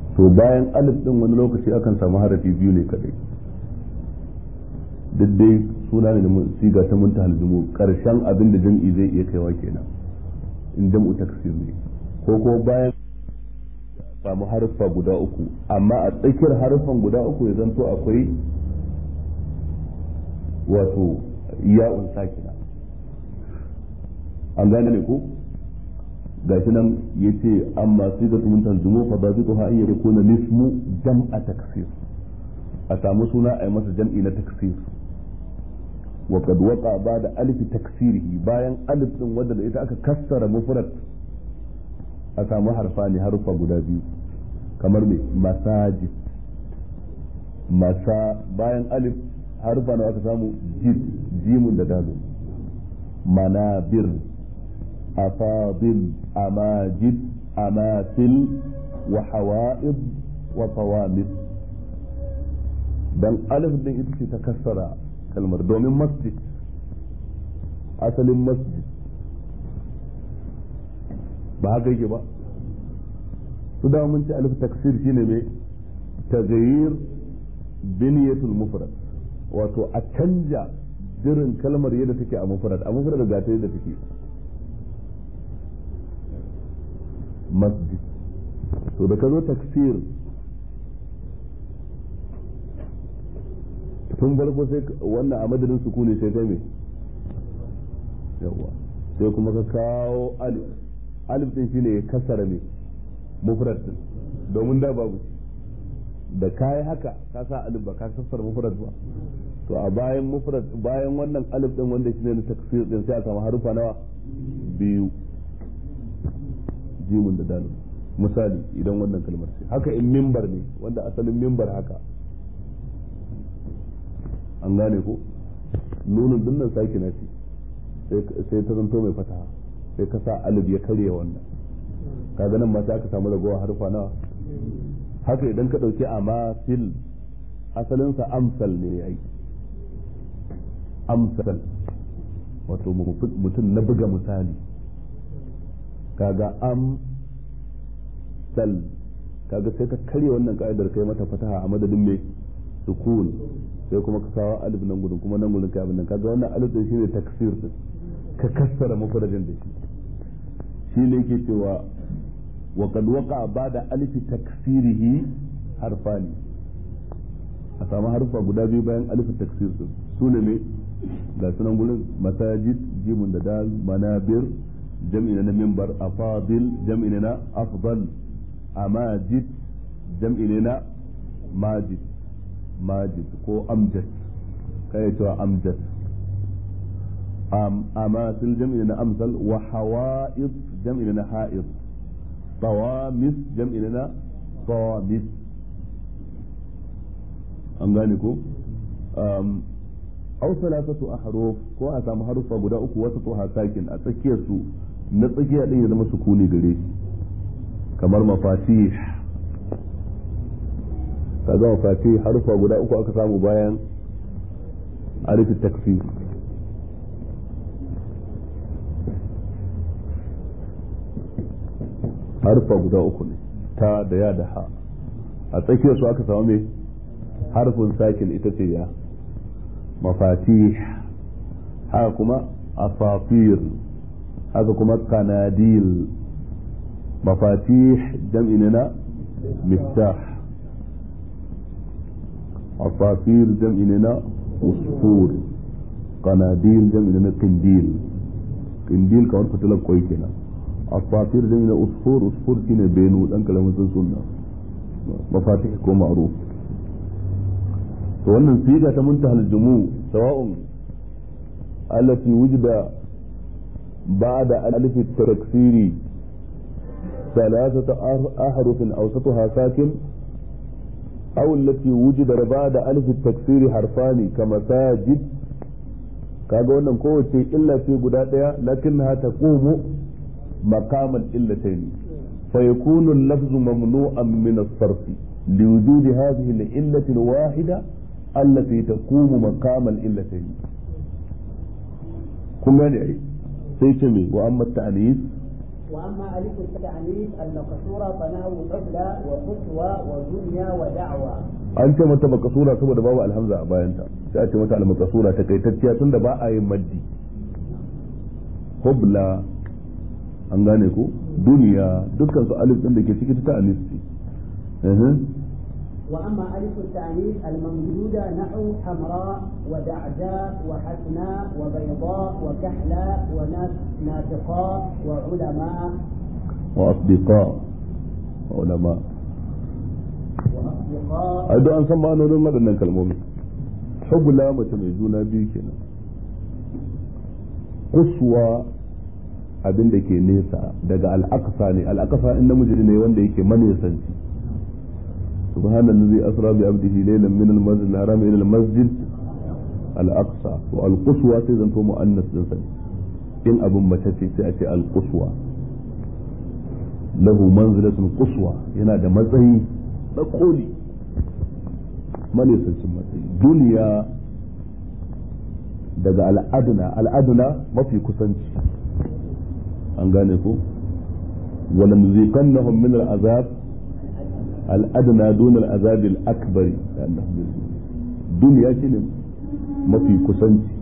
to bayan alif din wani lokaci akan samu harafi biyu ne kadai duk dai suna ne da siga ta muntahal jumu karshen abin da jam'i zai iya kaiwa kenan in jam'u taksir ne ko ko bayan samu harfa guda uku amma a tsakiyar harfan guda uku ya zanto akwai wato ya'un sakina an gane ne ko gashi nan yace amma sigatu muntahal jumu fa dabituha an yakuna lismu jam'a taksir a samu suna a yi masa jam'i na taksir وقد وقع بعد ألف تكسيره باين ألف din wadda da ita aka kassara mufrad a samu harfani harufa guda biyu kamar me masajid masa bayan alif harufa na aka samu jid jimun da dalu manabir afadil amajid amasil wa hawa'id wa tawamid dan alif din ita ce ta kassara kalmar domin masjid asalin masjid ba haka yake ba su da mun ci alif taksir shine mai taghayyir biniyatul mufrad wato a canja jirin kalmar yadda take a mufrad a mufrad ga ta yadda take masjid to da ka zo taksir tun farko sai wannan a madadin sukuni sai kai me yawa sai kuma ka kawo alif alif din shine ya kasara ne mufrad din domin da babu da kai haka ka sa alif ba ka kasara mufrad ba to a bayan mufrad bayan wannan alif din wanda shine na taksir din sai a samu harufa nawa biyu jimun da dalil misali idan wannan kalmar ce haka in mimbar ne wanda asalin mimbar haka an gane ko nunin dinnan saki na ce sai ta zanto mai fataha sai ka sa alif ya karya wannan kaga nan ma sai aka samu ragowa harfa nawa haka idan ka dauki amasil asalinsa amsal ne yayi amsal wato mutum na buga misali kaga am sal kaga sai ka karya wannan ka'idar kai mata fataha a madadin mai sukun sai kuma ka kawo alif nan gudun kuma nan gudun kai abin nan kaga wannan alif din shine taksir din ka kassara mufradin da shi shine yake cewa wa qad waqa ba'da alif taksirihi harfani a samu harfa guda biyu bayan alif taksir din sune ne ga sunan gurin masajid jimun da dal manabir jam'i na minbar afadil jam'i na afdal amajid jam'i na majid majid ko amjad kai cewa amjad amasil jam'i na amsal wa hawa'id jam'i na ha'id tawamis jam'i na tawamis an gane ko aw salasatu ahruf ko a samu harufa guda uku wasu to sakin a tsakiyar su na tsakiya din ya zama sukuni gare shi kamar mafatih kaga mafatih harufa guda uku aka samu bayan alif takfir harufa guda uku ne ta da ya da ha a tsakiyar su aka samu mai harfin sakin ita ce ya mafatih haka kuma asafir haka kuma kanadil mafatih jam'i na miftah asafir jam'i na usfur kanadil jam'i na qindil qindil kamar fitilar kwai kenan asafir jam'i na usfur usfur shine benu dan kalamin sun sunna mafatih ko ma'ruf to wannan siga ta muntahal jumu sawa'un allati wujida ba'da alif at-taksiri ثلاثة أحرف أوسطها ساكن أو التي وجد بعد ألف التكسير حرفان كمساجد kaga wannan kowace illa ce guda ɗaya lakinnaha taqumu maqamal illatayn fa yakunu al-lafzu mamnu'an min as-sarf liwujud hadhihi al-illati al-wahida allati taqumu maqam al-illatayn kun gane ai sai ce me wa amma ta'anis وأما ألف التعنيف المكسورة فنحو حبلى وقسوة ودنيا ودعوة an ce mata makasura saboda babu alhamza a bayanta sai a ce mata almakasura ta kaitacciya tunda ba a yin maddi hubla an gane ko duniya dukkan su alif din da ke ciki ta alif ce وأما ألف التعنيف الممدودة نحو حمراء ودعجاء وحسناء وبيضاء وكحلاء ونافقاء وعلماء وأصدقاء علماء وأصدقاء ai don an san ma'anonin waɗannan kalmomi hubla mace mai juna biyu kenan kuswa abin da ke nesa daga al'aqsa ne al'aqsa in namiji ne wanda yake manesanci subhanallazi asra bi abdihi laylan min al-masjid al-haram ila al-masjid al-aqsa wa al-quswa sai zanto muannas din sa in abin mace ce sai a ce al-quswa lahu manzilatun quswa yana da matsayi na koli manisancin matsayi duniya daga al'aduna al'aduna mafi kusanci an gane ko wala nuziqannahum min al'azab al'aduna dun al'azab al'akbar duniya shine mafi kusanci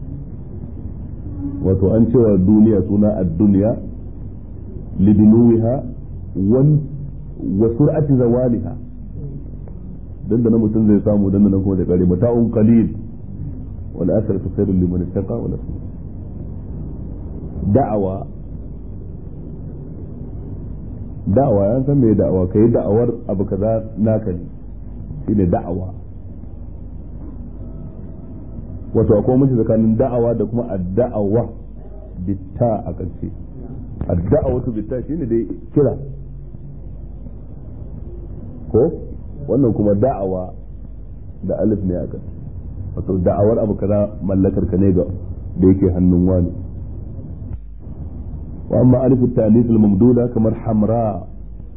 wato an cewa duniya suna ad-dunya lidinuha wan wa sur'ati zawaliha dan da mutum zai samu dan nan kuma da kare mata'un qalil wal akhiratu khairul liman ittaqa wal da'awa da'awa yan san me da'awa kai da'awar abu kaza naka ne shine da'awa wato akwai mutum tsakanin da'awa da kuma ad-da'awa bitta a ƙarshe ad-da'awatu bitta shine dai kira ko wannan kuma da'awa da alif ne aka wato da'awar abu kaza mallakar ka ne ga da yake hannun wani wa amma alif at-ta'lif al-mamduda kamar hamra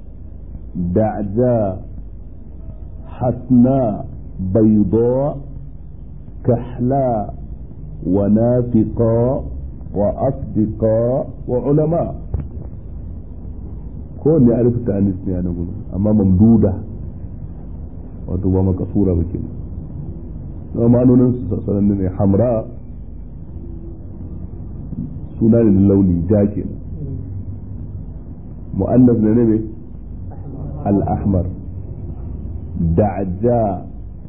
da'ja hasna bayda kahla wa nafiqa wa asdiqa wa ulama ko ne alif ta'lif ne a nan gudu amma mamduda wato ba makasura ba ke na ma'anonin su sassanin ne hamra suna ne launi ja ke mu'annas ne ne al-ahmar da'ja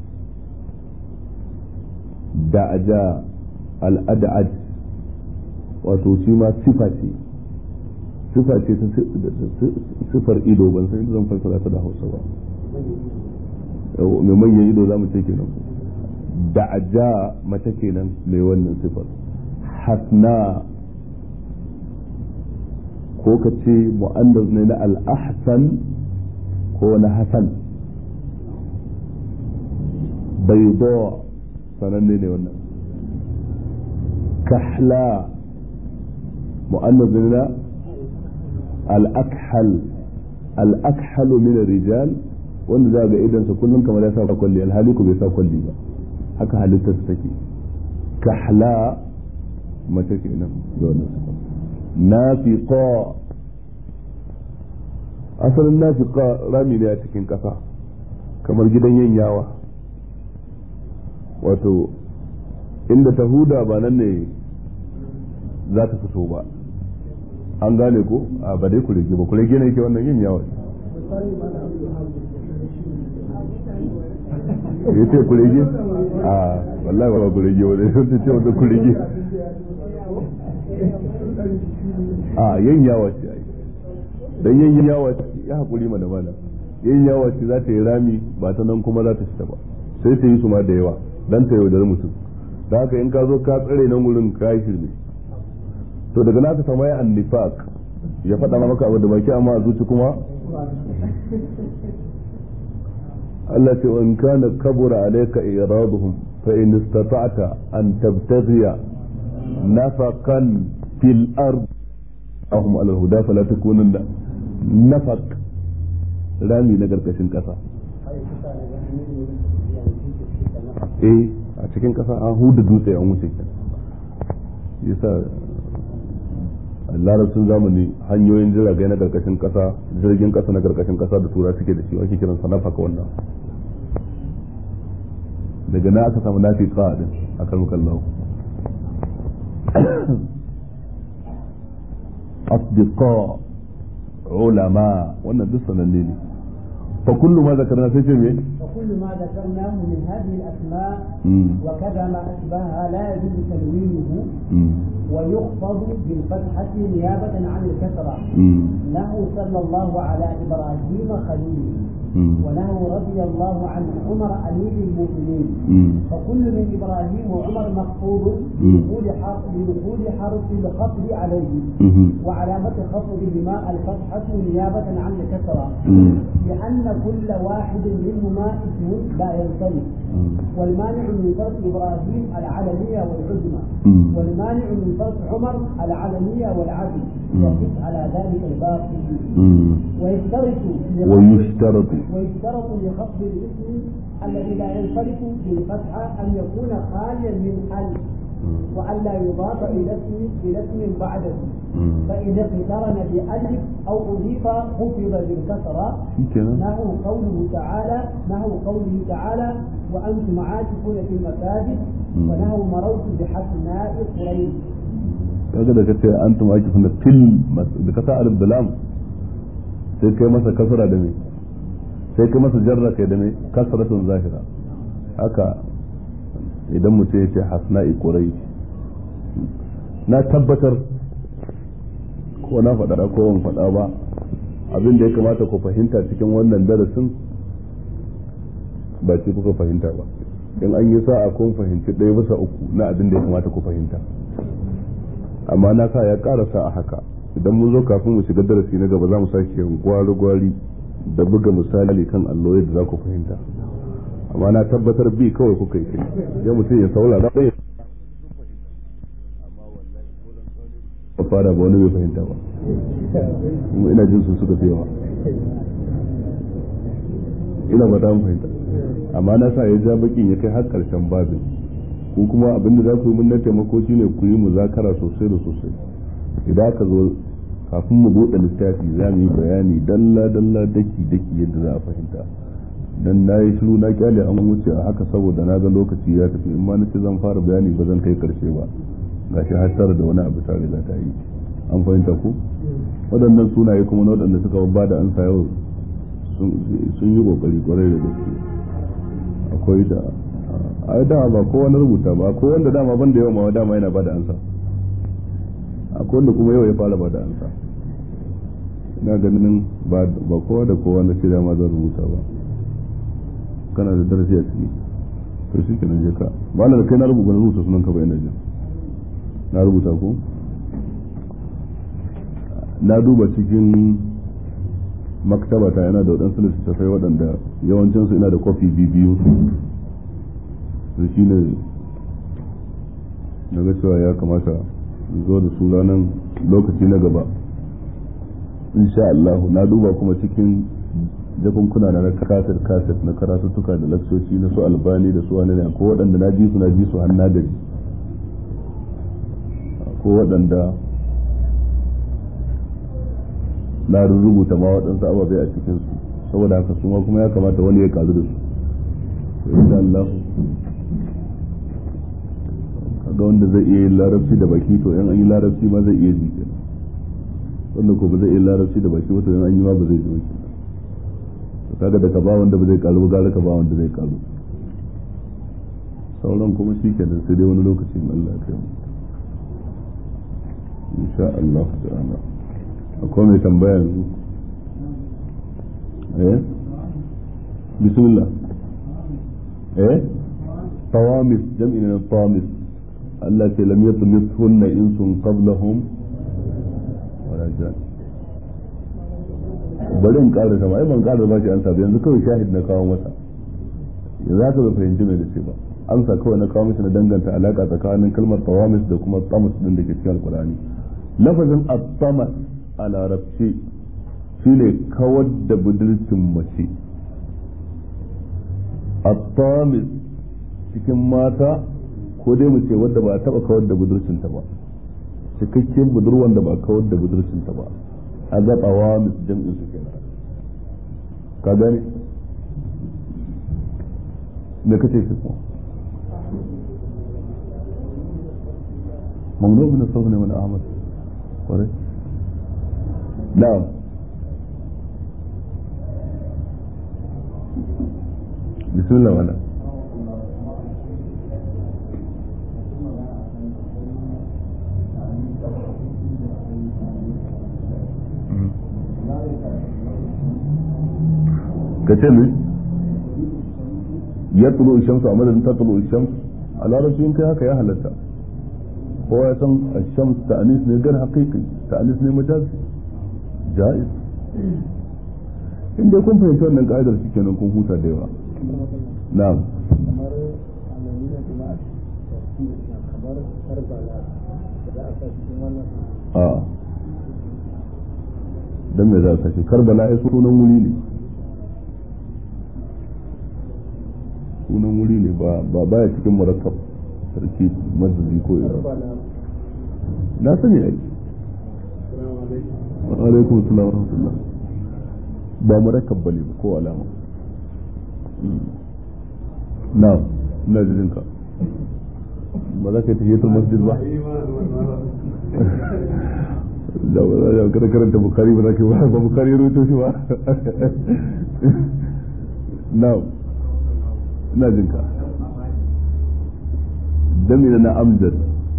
da'ja al-ad'ad wato shi ma sifa ce sifa ce ta sifar ido ban san zan fassara ta da Hausa ba mai manyan ido za mu ce kenan da aja mace kenan mai wannan sifar hasna ko ka ce mu'andas ne na al-ahsan ko na hasan bayda sananne ne wannan kahla mu'annas ne na al-akhal al-akhal min rijal wanda za ga idansa kullum kamar ya sa kwalli alhali ku bai sa kwalli ba haka halittar su take kahla mace kenan da wannan nafiqa asalin nafiqa rami ne a cikin ƙasa kamar gidan yin yawa wato inda ta huda ba nan ne za ta fito ba an gane ko a ba dai kurege ba kurege ne ke wannan yin yawa ya ce kurege a wallahi ba kurege wani sun ce wanda kurege a yin yawa ce ai dan yin yawa ce ya hakuri mana mana yin yawa ce za ta yi rami ba ta nan kuma za ta fita ba sai ta yi su ma da yawa dan ta yaudar mutum da haka in ka zo ka tsare nan wurin ka yi shirme to daga naka sama ya annifaq ya faɗa maka abu da baki amma a zuci kuma Allah ce in kana kabura alayka iraduhum fa in istata'ta an tabtaghiya nafaqan fil ard ahum ala huda fala takunanna nafaq rami na karkashin kasa eh a cikin kasa an huda dutse an wuce yasa larabcin zamani hanyoyin jiragai na karkashin kasa jirgin kasa na karkashin kasa da tura suke da shi ake kiran sa nafaka wannan daga na aka samu nafi ka din a kan kallahu asdiqa ulama wannan duk sananne ne fa kullu ma zakarna sai ce me فكل ما ذكرناه من هذه الأسماء مم. وكذا ما أشبهها لا يجوز تنوينه مم. ويخفض بالفتحة نيابة عن الكسرة مم. له صلى الله على إبراهيم خليله مم. وله رضي الله عن عمر أمير المؤمنين مم. فكل من إبراهيم وعمر مخفوض مم. لدخول حرف لدخول حرف الخفض عليه مم. وعلامة خفضهما الفتحة نيابة عن الكسرة مم. لأن كل واحد منهما اسم لا ينصرف والمانع من صرف إبراهيم العلمية والعزمة مم. والمانع من صرف عمر العلمية والعدل مم. يقف على ذلك الباقي مم. ويشترط لخفض- ويشترط ويشترط لخفض الاسم الذي لا ينصرف بالفتحة أن يكون خاليا من ألف وألا يضاف إلى اسم إلى اسم بعده مم. فإن اقترن بألف أو أضيف خفض بالكسرة shikenan نحو قوله تعالى نحو قوله تعالى وأنتم عاكفون في المساجد مم. ونحو مررت بحسناء قريش kaga da kace antum akifun fil mas- da kasa alif da lam sai kai masa kasra da me sai kai masa jarra kai da me kasratun zahira haka idan mutum ya ce hasna'i qurai na tabbatar ko na faɗa ko ban faɗa ba abin da ya kamata ku fahimta cikin wannan darasin ba ce kuka fahimta ba in an yi sa'a kun fahimci ɗaya bisa uku na abin da ya kamata ku fahimta amma na sa ya karasa a haka idan mun zo kafin mu shiga darasi na gaba za mu sake gwari-gwari da buga misali kan allo yadda za ku fahimta amma na tabbatar bi kawai kuka yi kai ya mutum ya saurara ɗaya ba fara ba wani bai fahimta ba kuma ina jin su suka fi yawa ina ba ta fahimta amma na sa ya ja bakin ya kai har karshen babin ku kuma abin da za ku yi mun na taimako shine ku yi muzakara sosai da sosai idan aka zo kafin mu buɗe littafi za mu yi bayani dalla dalla daki daki yadda za a fahimta dan na yi shiru na kyale an wuce a haka saboda na ga lokaci ya tafi in ma na ce zan fara bayani ba zan kai karshe ba gashi har tara da wani abu ta riga ta yi an fahimta ku waɗannan sunaye kuma na waɗanda suka ba da ansa yau sun yi kokari kwarai da gaske akwai da a dama ba kowa na rubuta ba akwai wanda dama ban da yawa ma dama yana ba da ansa akwai wanda kuma yau ya fara ba da ansa ina ganin ba kowa da kowa na shirya ma zan rubuta ba kana da darasi a ciki to shi kenan je ka ba da kai na rubuta na rubuta sunan ka ba ina jin na rubuta ko na duba cikin maktabata yana da waɗansu littattafai waɗanda yawancinsu ina da kofi biyu da shi ne na ga cewa ya kamata zo da su ranar lokaci na gaba insha Allah na duba kuma cikin jakunkuna na na kasar kasar na karatuttuka da laksoci na su albani da su wani ne ko waɗanda na ji su na ji su har na gaji ko waɗanda na rubuta ma waɗansu ababai a cikinsu saboda haka su ma kuma ya kamata wani ya karu da su insha Allah kaga wanda zai iya yin larabci da baki to yan an yi larabci ma zai iya ji kenan wanda ko ba zai iya larabci da baki ba to yan an yi ma ba zai ji ba to kaga da ka ba wanda ba zai karu gara ka ba wanda zai karu sauran kuma shi kenan sai dai wani lokaci in Allah ya kai mu insha Allah ta'ala akwai mai tambaya yanzu eh bismillah eh tawamis jam'i na tawamis Allah ce lam yatmithunna insun qablahum wala jan bari in ƙara sama ai ban ƙara ba shi an sabu yanzu kawai shahid na kawo masa yanzu haka bai fahimci mai da ce ba amsa kawai na kawo masa na danganta alaka tsakanin kalmar tawamis da kuma tamas din da ke cikin alkurani lafazin at-tamas a larabci shine kawar da budurcin mace at-tamis cikin mata ko dai mu ce wadda ba a taba kawar da budurcinta ba cikakken budurwan da ba kawar da budurcinta ba a ga qawamis jam'in su kenan ka gane me kace shi ko mamnu min as-sawni min ahmad kore na'am bismillah wala ka ce mai ya tulo shamsu a madadin ta tulo shamsu a larabci in kai haka ya halatta kowa ya san shams ta'anis ne gar haqiqi ta'anis ne majazi jaiz inda kun fahimci wannan ka'idar shi kenan kun huta da yawa na'am kamar alamina kuma a kamar karbala da za a sa cikin wannan a dan me za a sashi karbala ai sunan wuri ne sunan wuri ne ba ba baya cikin murakkab sarki mazazi ko ina karbala na sani ai wa alaikum assalam wa rahmatullah ba murakkab bane ba ko alama na ina jin ka ba za ka yi tahiyatul masjid ba da ba za ka karanta bukari ba za ka yi ba bukari ya rubuto shi ba na ina jin ka damina na amjad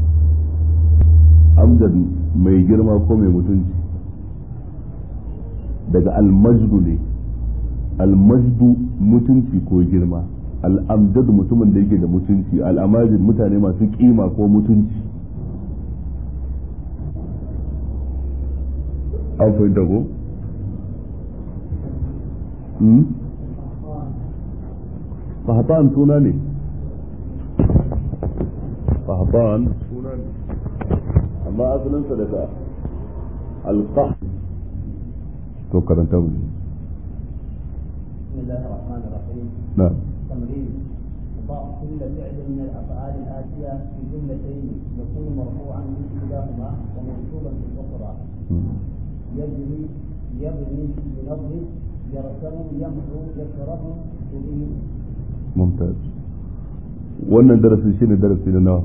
amjad mai girma ko mai mutunci daga almajdu ne almajdu mutunci ko girma al'amjad mutumin da yake da mutunci al'amajid mutane masu kima ko mutunci an fahimta ko? fahatan suna ne fahatan suna ne amma asalinsa daga alƙah to karanta mu بسم الله الرحمن الرحيم na تمرين ضع كل فعل من الافعال الاتيه في جملتين يكون مرفوعا باحداهما ومنصوبا في الاخرى يجري يبني ينظف يرسم يمحو يشرب يبين mumtaz wannan darasin shine darasi na nawa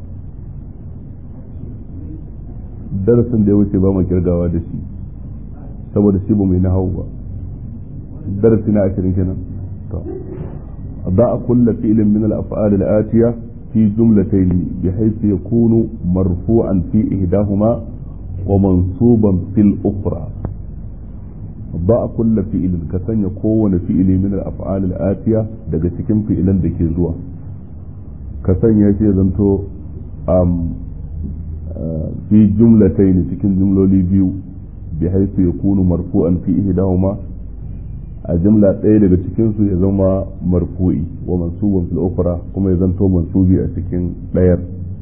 darasin da ya wuce ba mu kirgawa da shi saboda shi ba mai na hau ba darasi na ashirin kenan to ضع كل فعل من الأفعال الآتية في جملتين بحيث يكون مرفوعا في إحداهما ومنصوبا في الأخرى ضع كل فعل كسن يكون فعل من الأفعال الآتية daga cikin fi'ilan da ke zuwa ka sanya shi zanto um, fi jumlatayn cikin jumloli biyu bi haisu yakunu marfu'an fi ihdahuma a jumla ɗaya daga cikin su ya zama marfu'i wa mansuban fil ukhra kuma ya zanto mansubi a cikin ɗayar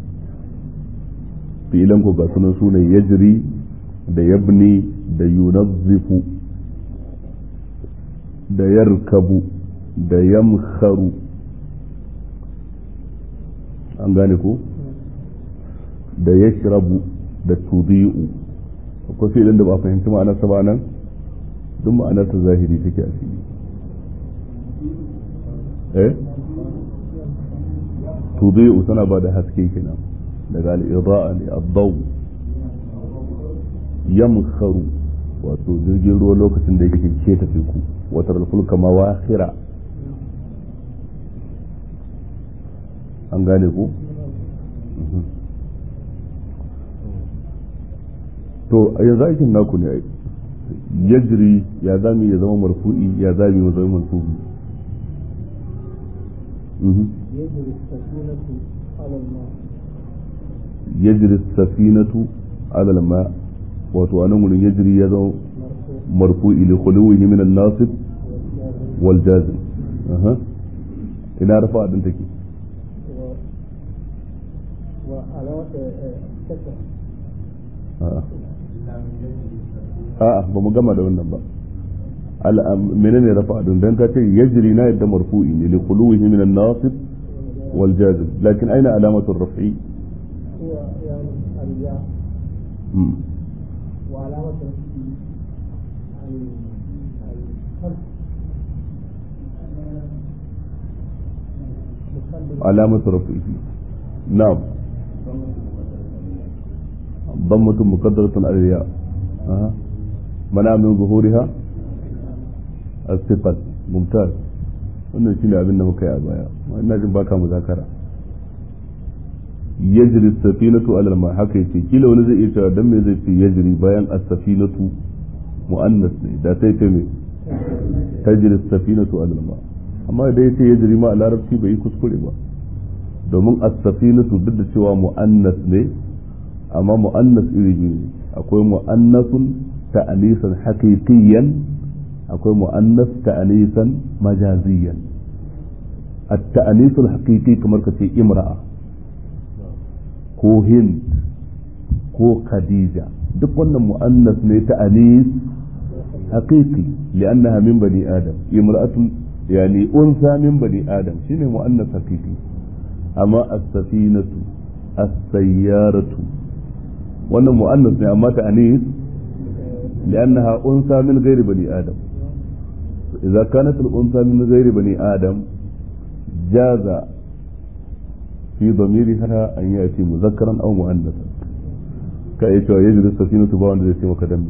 fi'ilan ko ga sunan sunan yajri da yabni da yunazzifu da yarkabu da yamkharu an gane ko da yashrabu da tudi'u akwai fi'ilin da ba fahimci ma'anarsa ba nan duk ma'anarsa zahiri take a fili eh tudi'u tana ba da haske kenan daga al-ida'a ne ad-daw yamkharu wato jirgin ruwa lokacin da yake keta teku watar fulka mawakhira an gane ku to a yanzu aikin naku ne yajri ya zami ya zama marfu'i ya zami ya zama mansubi يجري السكينة على الماء yajri safinatu ala al-ma wato anan gurin yajri ya zama مرفوع marfu'i li khuluwihi min an-nasib والجازم wal jazim aha ina rafa din take و... وعلامة كسر a'a a'a ba mu gama da wannan ba al menene rafa din dan ka ce yajri na yadda marfu'i ne li khuluwihi min an-nasib wal jazim lakin aina alamatu ar-raf'i هو يعني الياء وعلامة الفرق علامة رفعه نعم ضمة مقدرة على الياء أه. منع من ظهورها الثقل ممتاز wannan shine abin da muka yi a baya ina jin baka muzakara yajri safinatu alal ma haka yace kila wani zai iya cewa dan me zai ce yajri bayan as-safinatu muannas ne da sai ce me tajri safinatu alal ma amma idan yace yajri ma a larabci bai yi kuskure ba domin as-safinatu duk da cewa muannas ne amma muannas iri biyu ne akwai muannasun ta'anisan haqiqiyan akwai mu'annas ta'anisan majaziyan at-ta'anis al-haqiqi kamar ka ce imra'a ko hind ko khadija duk wannan mu'annas ne ta'anis haqiqi li'annaha min bani adam imra'atun yani unsa min bani adam shine mu'annas haqiqi amma as-safinatu as-sayyaratu wannan mu'annas ne amma ta'anis لأنها أنثى من غير بني آدم إذا كانت الأنثى من غير بني آدم جاز في ضميرها أن يأتي مذكرا أو مؤنثا كأيش يجري السفينة باون زي سيما كدم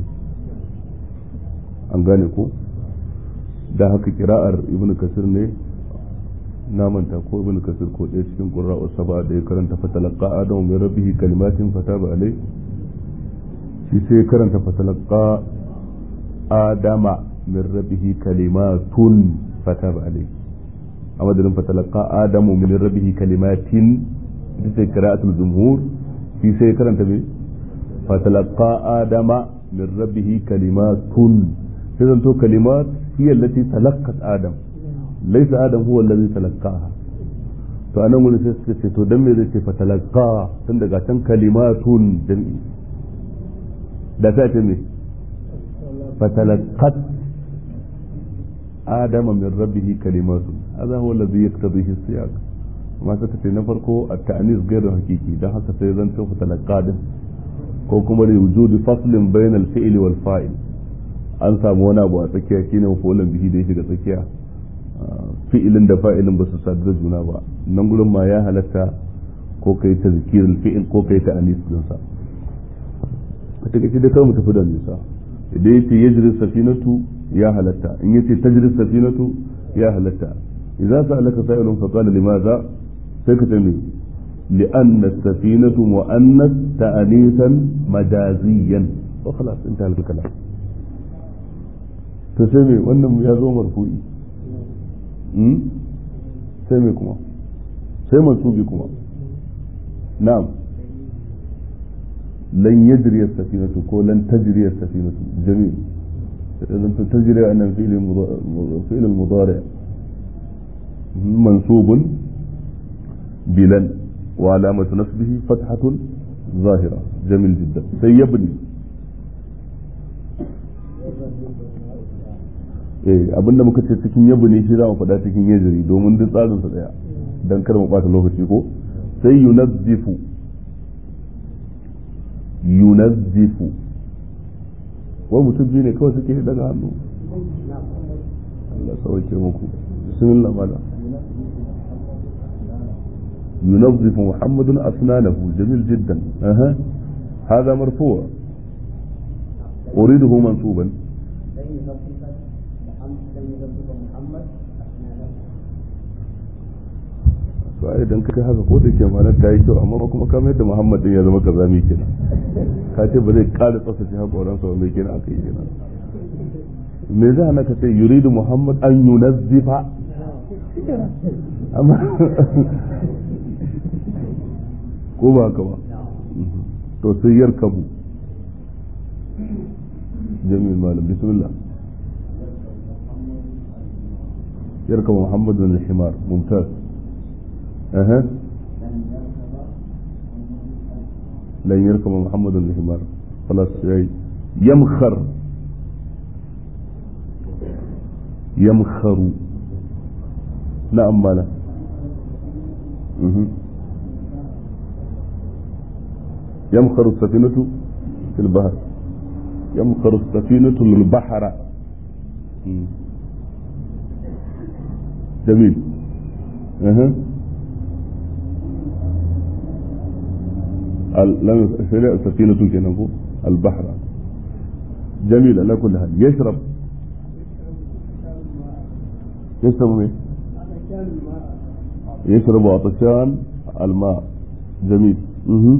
an gane ko da haka kira'ar ibn kasir ne na manta ko ibn kasir ko ɗaya cikin ƙura'u saba da ya karanta fatalaka adamu mai rabbihi kalimatin fataba alai shi sai karanta fatalaka adama min rabbihi kalimatun fataba alai a madadin fatalaka adamu min rabbihi kalimatin ita ce qira'atul jumhur shi sai karanta me fatalaka adama min rabbihi kalimatun sai zanto kalimat hiya allati talaqqat adam laysa adam huwa allazi talaqqaha to anan gurin sai suka ce to dan me zai ce fatalaka tun daga can kalimatun jami'i da ta ce me fatalaqat adama min rabbihi kalimatu hadha huwa alladhi yaqtadihi siyaq amma suka ce na farko at-ta'nis ghayr hakiki dan haka sai zan ce fatalaqat ko kuma li wujudi faslin bayna al-fi'li wal fa'il an samu wani abu a tsakiya shine mafulan bihi da ya shiga tsakiya fi'ilin da fa'ilin ba su sadu da juna ba nan gurin ma ya halatta ko kai tazkirul fi'il ko kai ta'anis din sa a takaice da kawai mu tafi da nisa idan ya ce yajri safinatu ya halatta in ya ce tajri safinatu ya halatta idan sa alaka sa'ilun fa qala limaza sai ka ce me لأن السفينة مؤنث تأنيثا مجازيا وخلاص انتهى الكلام تسمي وانم يا زو مرفوعي سمي كما سي منصوبي كما نعم لن يجري السفينة كو لن تجري السفينة جميل إذا تجري أن فعل المضارع منصوب بلن وعلامة نصبه فتحة ظاهرة جميل جدا سيبني eh abinda muka ce cikin yabu ne shi za mu faɗa cikin yajiri domin duk tsarin sa daya dan kar mu ɓata lokaci ko sai yunazzifu yunazzifu wai mutum biyu ne kawai suke daga hannu Allah sauke muku bismillah mala ينظف محمد أسنانه جميل جدا أها هذا مرفوع أريده منصوبا لن ينظف محمد لن ينظف محمد أسنانه to ai dan kai haka ko da ke mana ta yi kyau amma kuma kamar yadda Muhammad din ya zama kazami kenan ka ce ba zai ƙara tsaftace haƙoran sa mai kenan aka yi kenan me zai hana ka ce yuridu Muhammad an yunazzifa amma ko ba haka ba to sai yarkabu jami'in malam bismillah yarkabu Muhammad bin al-himar mumtaz أها لن يركب محمد الحمار خلاص يمخر يمخر نعم مالا يمخر السفينة في البحر يمخر السفينة البحر جميل أها لم شرع سفينة كنكو البحر جميل على كل حال يشرب يشرب مين يشرب عطشان الماء جميل مه.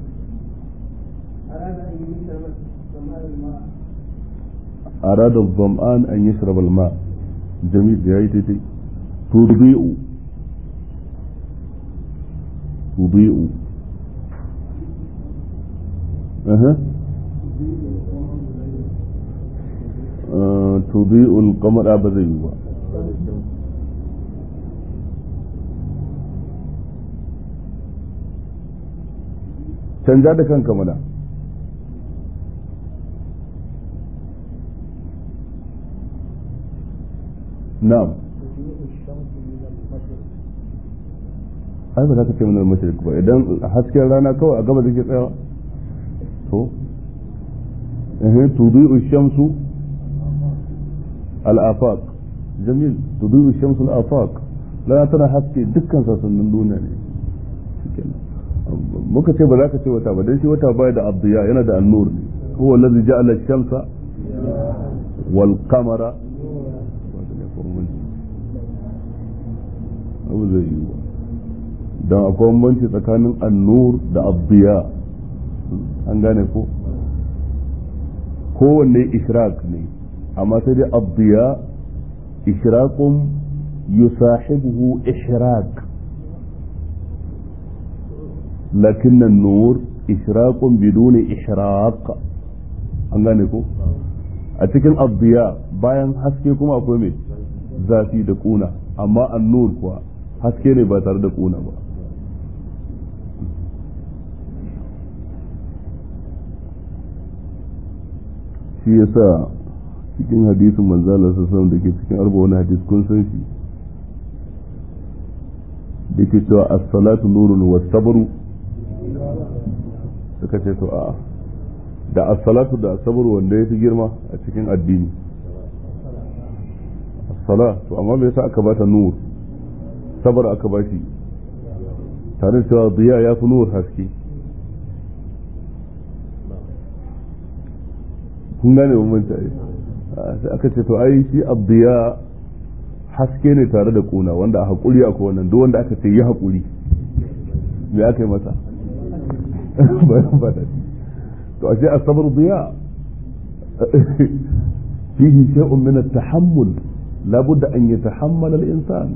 أراد الظمآن أن يشرب الماء جميل يا تيتي تضيء تضيء أها آه تضيء القمر أبدا canja da kanka mana na'am ai ba za ka ce mana mashrik ba idan hasken rana kawai a gaba take tsayawa to eh tudi'u shamsu al-afaq jamil tudi'u shamsu al-afaq rana tana haske dukkan sassanin duniya ne shikenan muka ce ba za ka ce wata ba dan shi wata baya da abdiya yana da annur ne huwa allazi ja'ala ash-shamsa wal qamara abu zai yi ba don akwai bambanci tsakanin annur da abdiya an gane ko kowanne ishraq ne amma sai dai abdiya ishraqun yusahibuhu ishraq لكن النور إشراق بدون إشراق an gane ko a cikin abdiya bayan haske kuma akwai mai zafi da kuna amma annur kuwa haske ne ba tare da kuna ba shi yasa cikin hadisin manzala sassan da ke cikin arba wani hadis kun san shi da ke cewa as-salatu nurun wa sabru suka ce to a da as-salatu da as-sabr wanda ya fi girma a cikin addini as-sala to amma me yasa aka bata nur sabar aka bashi tare da cewa diya ya fi nur haske kun gane bambanci ai sai aka ce to ai shi abdiya haske ne tare da kuna wanda a hakuri akwai wannan duk wanda aka ce yi hakuri me aka yi masa bayan ba da to ashe asabar diya fihi shay'un min at-tahammul la budda an yatahammal al-insan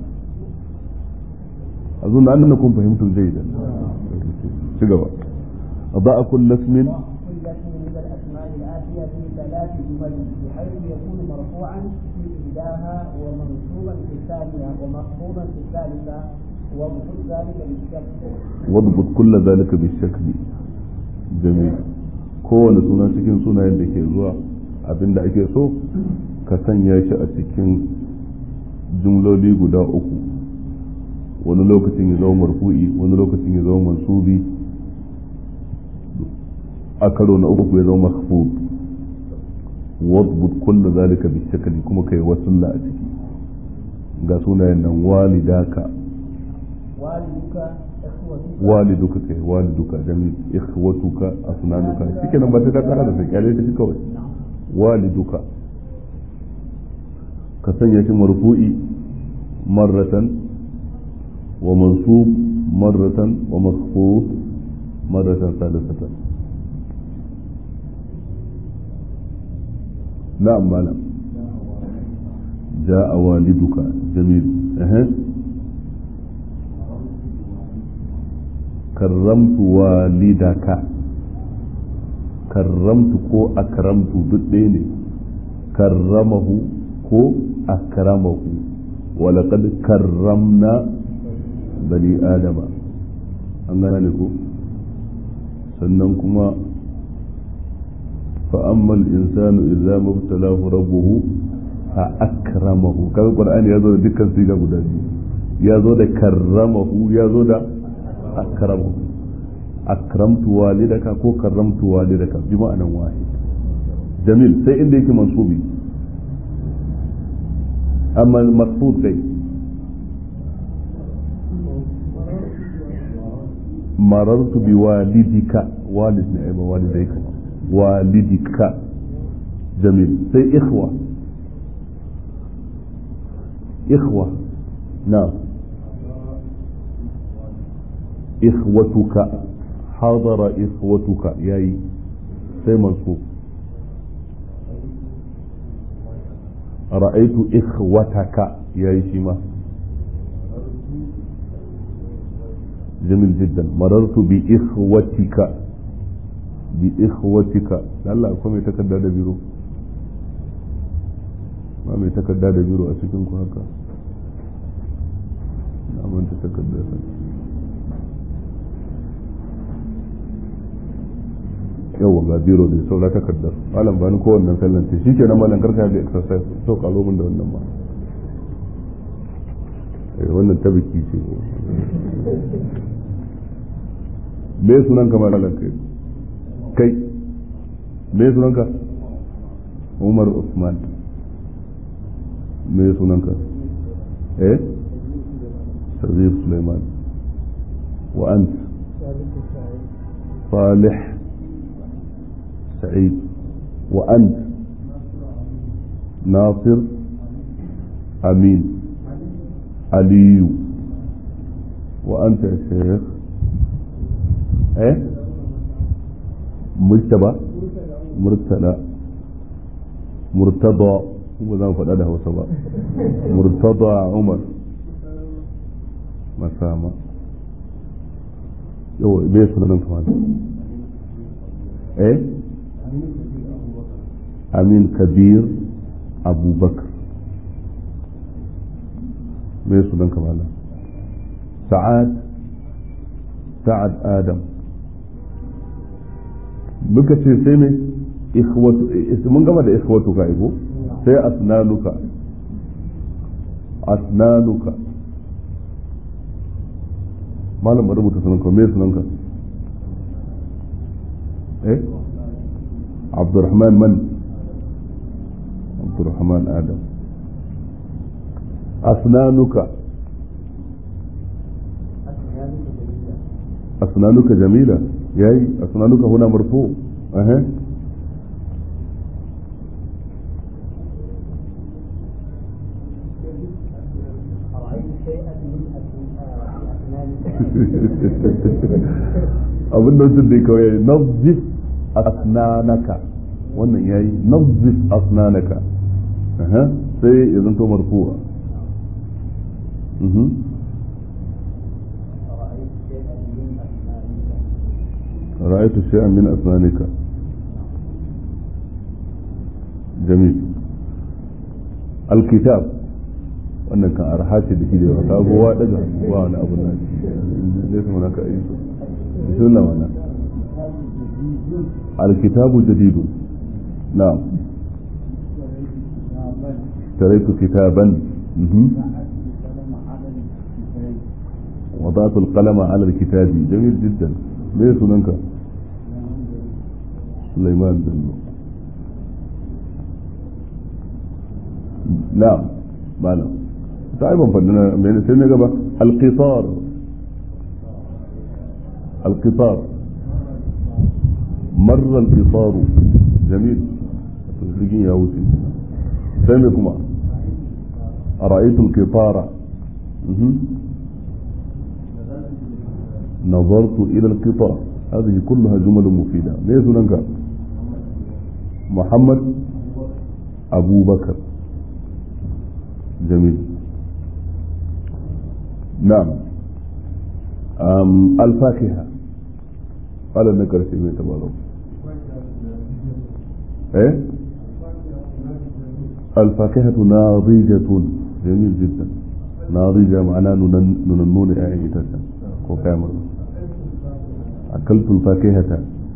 أظن أنكم فهمتم جيدا شقوا أضاء كل اسم كل اسم من الأسماء الآتية في ثلاث جمل بحيث يكون مرفوعا في إحداها ومنصوبا في الثانية ومخفوضا في الثالثة واضبط ذلك بالشكل واضبط كل ذلك بالشكل جميل kowane suna cikin sunayen da ke zuwa abinda ake so ka sanya shi a cikin jumloli guda uku wani lokacin ya zama marfu'i wani lokacin ya zama mansubi a karo na uku ya zama mahfud wadbut kullu zalika bi shakli kuma kai wasulla a ciki ga sunayen nan walidaka والدك إخوتك waliduka kai waliduka jami ikhwatuka asnanuka shike nan ba sai ka kara da sai kyale ta shi kawai waliduka ka sanya shi marfu'i marratan wa mansub marratan wa makhfud marratan salisatan na'am malam جاء والدك جميل أه. كرمت والدك كرمت كو أكرمت بالدين كرمه كو أكرمه ولقد كرمنا بني آدم أنغاني كو sannan kuma فأما الإنسان إذا ما ابتلاه ربه فأكرمه كذا القرآن يزود دكان سيجا guda biyu ya zo da karramahu ya zo da akramahu akramtu walidaka ko karramtu walidaka bi ma'anan wahid jamil sai inda yake mansubi amma maqsud kai marartu bi walidika walid ne ai ba walidayka walidika jamil sai ikhwa ikhwa na ikhwatuka hadara ikhwatuka yayi sai mansub ra'aitu ikhwataka yayi shi ma جميل جدا مررت بإخوتك بإخوتك الله أكون يتكدى دبيرو ما mai takarda da biro a cikin ku haka na manta takarda ta yawa ga biro da saura takardar malam bani ko wannan sallan ce shike na malam karka da exercise so kalo min da wannan ma wannan ta biki ce me sunan ka malam kai kai me sunan ka Umar Usman me sunan ka eh Sadiq Sulaiman wa ant Salih سعيد وأنت ناصر أمين علي وأنت يا شيخ إيه مجتبى مرتلى مرتضى هو ذا فدا ده وسبا مرتضى عمر مسامة يو بيه سنن كمان ايه أمين كبير أبو بكر me sunan kamala sa'ad sa'ad adam muka ce sai ne ikhwatu mun gama da ikhwatu ka ibo sai asnanuka asnanuka malam bari rubuta sunan ka me sunan ka eh abdurrahman man abdurrahman adam أسنانك أسنانك جميلة ياي أسنانك هنا مرفوع أه. abin da wasu da kawai nazif asnanaka wannan yayi nazif asnanaka sai ya zanto marfu'a رأيت شيئا من أسنانك جميل الكتاب wannan kan arha ce da shi da yawa kagowa daga ba wani abu na zai kuma naka yi su bismillah wana alkitabu jadidu na'am taraitu kitaban وضعت القلم على الكتاب جميل جدا ليه سننك سليمان بن نعم مالا تعالوا فلنا من سنة قبل القطار القطار مر القطار جميل تسلقين يا وسي سامكما أرأيت القطار نظرت إلى القطار هذه كلها جمل مفيدة ليس لنك محمد أبو بكر جميل نعم أم الفاكهة قال النكر شيء تبالو ايه الفاكهة ناضجة جميل جدا ناضجة معناه نننون يعني تسا وكامل أكلت الفاكهة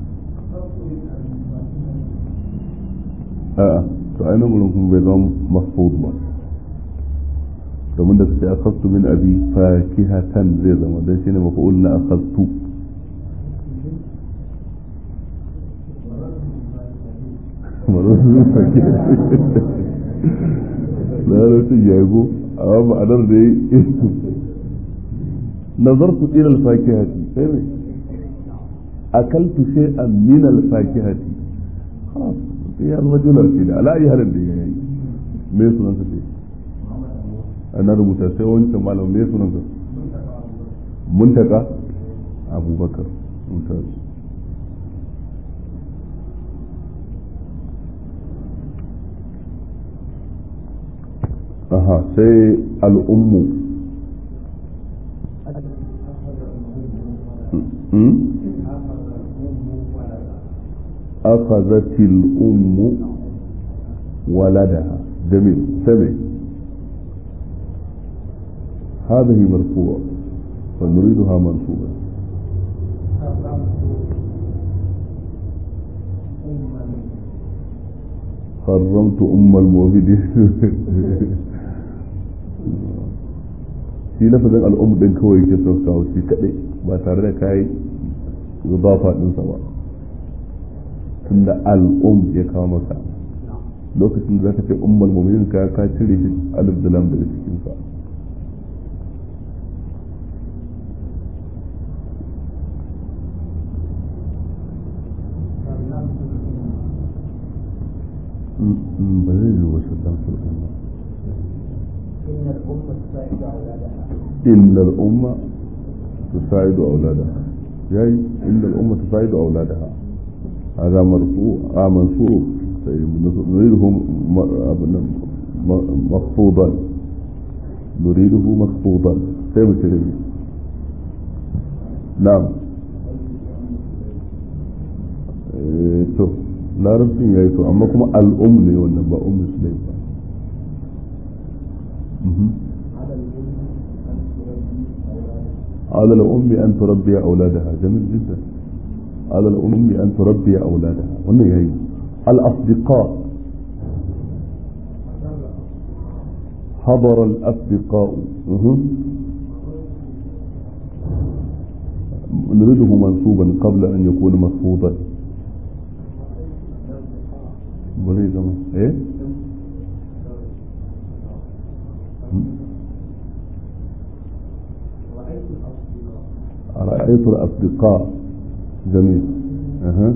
a'a to ai nan gurin kuma bai zama mahfuz ba domin da suke akhadtu min abi fakihatan zai zama dan shine mafa'ul na akhadtu marartu bil fakihati larabcin ya yi go amma ma'anar da yi nazartu ila al-fakihati sai mai akaltu shay'an min al-fakihati خلاص هي الرجل كده على اي halin da yayi me sunan sa ce ana rubuta sai wancan malam me sunan sa muntaka abubakar mumtaz aha sai al'ummu أخذت الأم ولدها جميل سمع هذه مرفوع فنريدها منصوبة حرمت أم المؤمنين shi lafazin al'um din kawai ke so kawo shi kadai ba tare da kai zubafa ɗinsa ba tunda al'um ya kawo maka lokacin da zaka ce ummul mu'minin ka ka cire shi alif da lam daga cikin sa ba zai yi wasu dan sulɗin إن الأمة تساعد أولادها إن الأمة تساعد أولادها جاي إن الأمة تساعد أولادها هذا مرفوع آه منصوب نريده مخفوضا نريده مخفوضا كيف تريد نعم to larabcin ya yi to amma kuma al'um ne wannan ba ummu sulaim ba على الأم أن تربي أولادها جميل جدا على الأم أن تربي أولادها وأنه هي الأصدقاء حضر الأصدقاء أه. نريده منصوبا قبل أن يكون مخفوضا وليه كمان ايه رأيت الأصدقاء جميل أها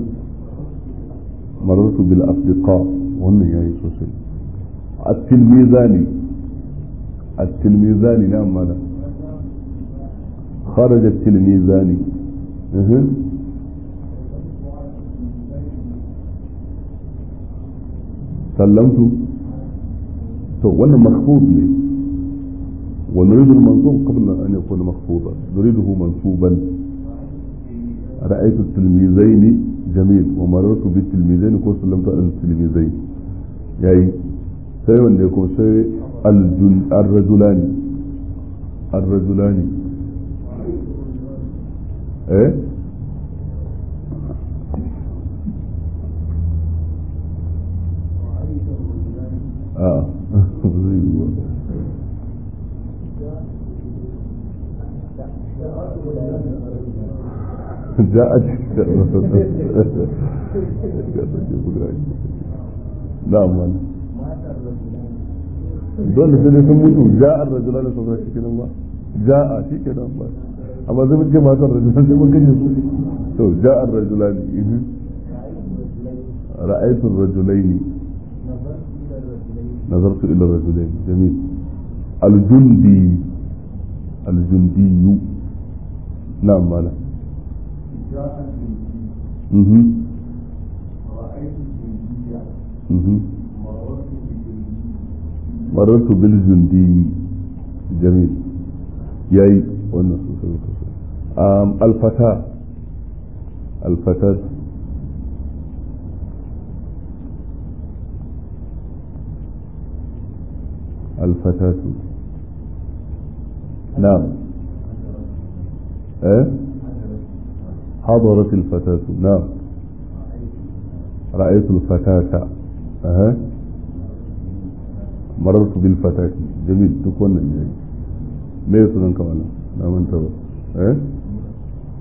مررت بالأصدقاء وهم هي سوسي التلميذان التلميذان نعم ماذا خرج التلميذان أها سلمت تو وانا مخفوض لي ونريد المنصوب قبل أن يكون مخفوضا نريده منصوبا رأيت التلميذين جميل ومررت بالتلميذين كو سلمت على التلميذين يعني sai wanda ya kuma sai الرجلان الرجلان eh a zai yi ba جاءت نعم وانا dole sai dai sun mutu ja'ar rajula da sauran shi kenan ba ja'a shi kenan ba amma zai mutu matar rajula sai mun kashe su to ja'ar rajula ne ra'aytu rajulaini nazartu ila rajulaini jamil al-jundi al-jundiyu na'am malam Mhm. Mhm. marartu bil jundi jamil yayi wannan sosai sosai um, alfata alfatat alfatatu na'am eh حضرت الفتاة نعم رأيت الفتاة أها مررت بالفتاة جميل تكون يعني me ya sunan kamala na manta ba eh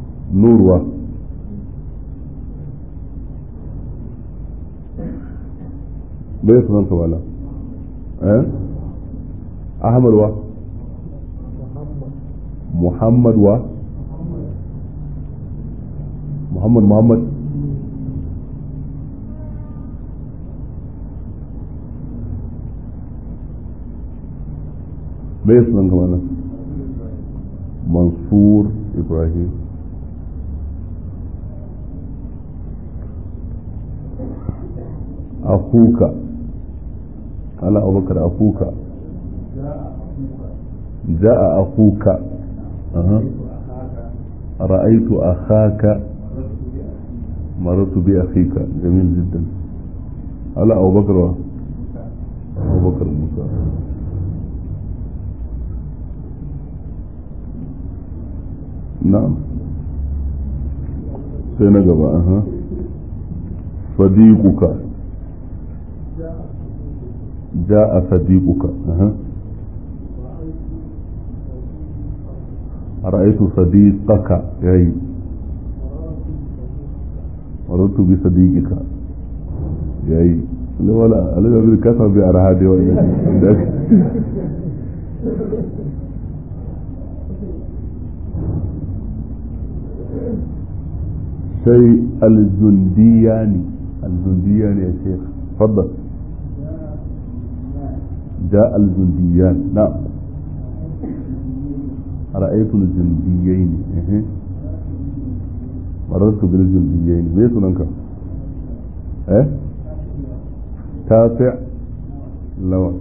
nurwa bai sunan ka wala eh ahmad wa muhammad wa muhammad muhammad bai sunan ka wala mansur ibrahim أخوك على أبو بكر أخوك جاء أخوك أه. رأيت أخاك مررت بأخيك جميل جدا على أبو بكر أبو بكر موسى نعم سينجب أها صديقك جاء صديقك أه. رأيت صديقك ياي مررت بصديقك ياي لا ولا انا بقول كثر بأرهادي ولا شيء الجندياني الجندياني يا شيخ تفضل جاء الجنديان نعم رأيت الجنديين إيه. مررت بالجنديين ما سننك ايه تاسع لو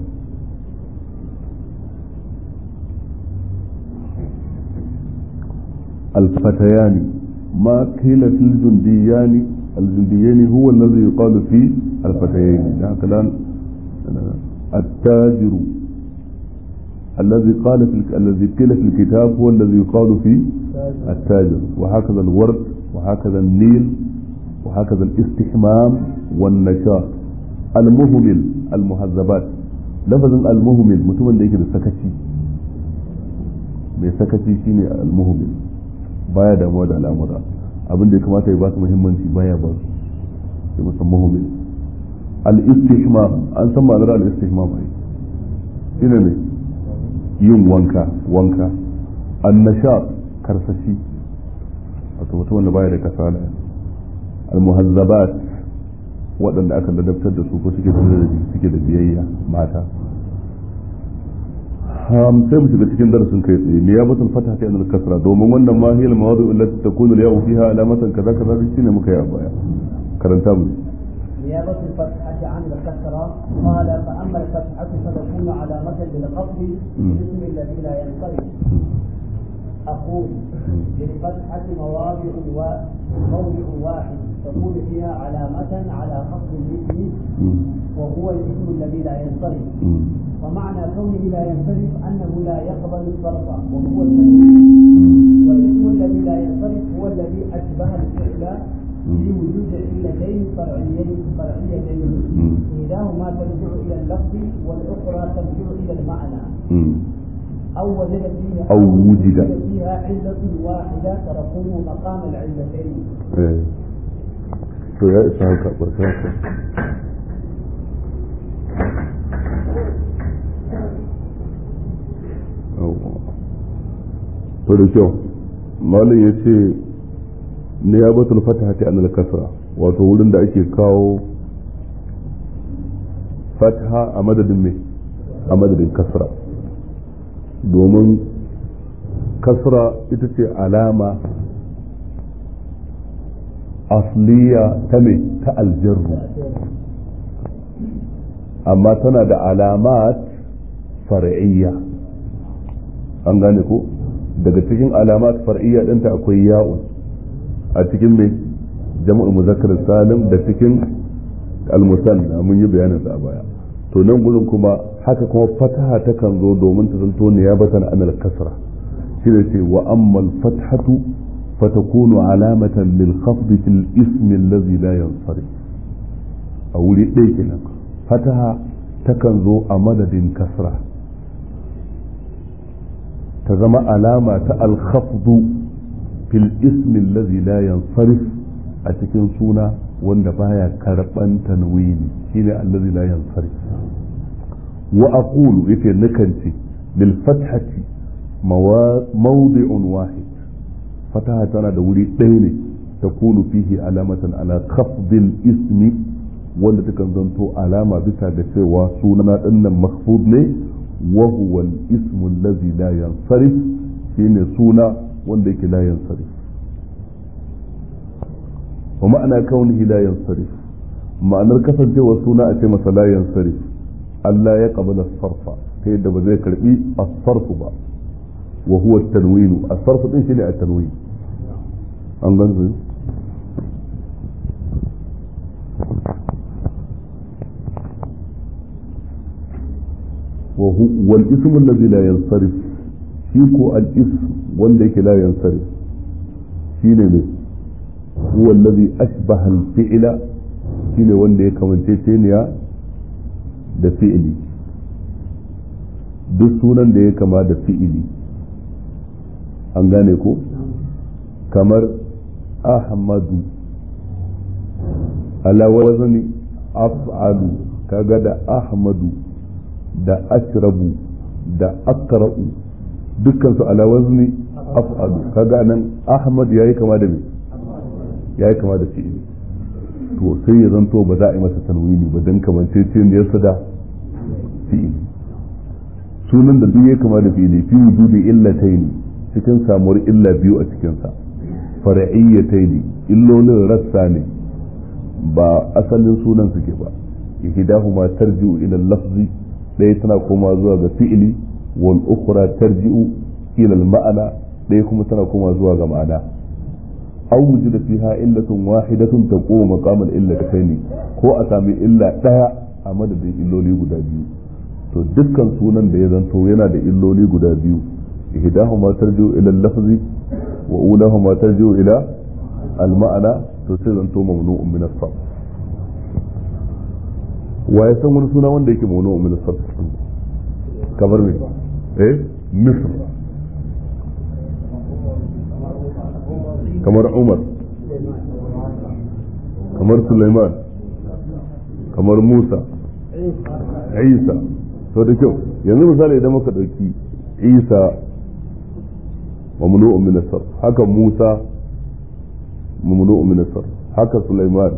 الفتيان ما قيل في الجنديان الجنديين هو الذي يقال في الفتيين يعني كلام التاجر الذي قال في الذي قيل في الكتاب هو الذي يقال في التاجر وهكذا الورد وهكذا النيل وهكذا الاستحمام والنشاط المهمل المهذبات لفظ المهمل mutumin da yake da sakaci mai sakaci shine almuhmil baya damuwa da al'amura abin da ya kamata ya ba su muhimmanci baya ba su sai musan muhmil al-istihmam an san ma'anar al-istihmam ai shine ne yin wanka wanka annashat karsashi wato mutum wanda baya da kasala al-muhazzabat waɗanda aka ladabtar da su ko suke da suke da biyayya mata sai mu shiga cikin darasin kai tsaye ne ya batul fata ta yanar kasra domin wannan ma hiyal mawadu allati takunu al-ya'u fiha alamatan kaza kaza shine muka yi a baya karanta mu نيابة الفتحة عن الكسرة قال فأما الفتحة فتكون علامة للقصد الاسم الذي لا ينصرف أقول للفتحة مواضع وموضع واحد تكون فيها علامة على خفض الاسم وهو الاسم الذي لا ينصرف ومعنى كونه لا ينصرف أنه لا يقبل الصرف وهو الذي والاسم الذي لا ينصرف هو الذي أشبه الفعل في وجود علتين فرعيين فرعيتين إحداهما ترجع إلى اللفظ والأخرى ترجع إلى المعنى أو وجد فيها أو وجد فيها علة واحدة تقوم مقام العلتين. إيه. to ya isa haka barkanka to da kyau malin ya ce ne ya batul fatahati an kasra wato wurin da ake kawo fataha a madadin me a madadin kasra domin kasra ita ce alama asliya ta me ta aljarru amma tana da alamat far'iyya an gane ko daga cikin alamat far'iyya ɗinta akwai ya'un a cikin mai jama'ul muzakkar salim da cikin almusanna mun yi bayanin sa a baya to nan gurin kuma haka kuma fataha ta kan zo domin ta zanto ne ya batan anal kasra shi da ce wa ammal fathatu فتكون علامة للخفض في الاسم الذي لا ينصرف أو لديكنا فتها تكنزو أمدد كسرة تزم علامة الخفض في الاسم الذي لا ينصرف a cikin suna wanda baya karban tanwini shine allazi la yansarif wa aqulu yace nakan ce lil fathati mawdi'un wahid fataha tana da wuri ɗaya ne takunu fihi alamatan ala khafdil ismi wanda takan zanto alama bisa ga cewa suna dinnan mahfud ne wa huwa al-ismu allazi la yansarif shine suna wanda yake la yansarif wa ma'ana kaunihi la yansarif ma'anar kasancewar suna a ce masa la yansarif Allah ya qabala sarfa ta yadda ba zai karbi as-sarfu ba wa huwa at-tanwin as-sarfu din shine at-tanwin an ganzu وهو والاسم الذي لا ينصرف شيكو الاسم wanda yake la yansarif shine ne huwa alladhi ashbaha al-fi'la shine wanda ya kamance teniya da fi'ili duk sunan da ya kama da fi'ili an gane ko kamar ahmadu ala wazni af'alu kaga da ahmadu da ashrabu da akra'u dukkan su ala wazni af'alu kaga nan ahmad yayi kama da me yayi kama da fi'ili to sai ya zanto ba za a yi masa tanwini ba dan kamance ce ne yasa da fi'ili sunan da duk ya kama da fi'ili fi wujudi illataini cikin samuwar illa biyu a cikin sa far'iyyataini illolin rassa ne ba asalin sunan suke ba ihdahuma tarji'u ila al-lafzi ɗaya tana koma zuwa ga fi'ili wal ukhra tarji'u ila al ma'ana ɗaya kuma tana koma zuwa ga ma'ana aw wujida fiha illatun wahidatun taqumu maqam al illatayn ko a sami illa ɗaya a madadin illoli guda biyu to dukkan sunan da ya zanto yana da illoli guda biyu ihdahuma tarji'u ila al lafzi wa ulahuma tarji'u ila al ma'ana to sai zanto mamnu'un min as-sarf wa ya san wani suna wanda yake mauno min sarf kamar me eh misr kamar umar kamar sulaiman kamar musa isa to da kyau yanzu misali idan muka dauki isa mamnu'un min sarf haka musa mamnu'un min sarf haka sulaiman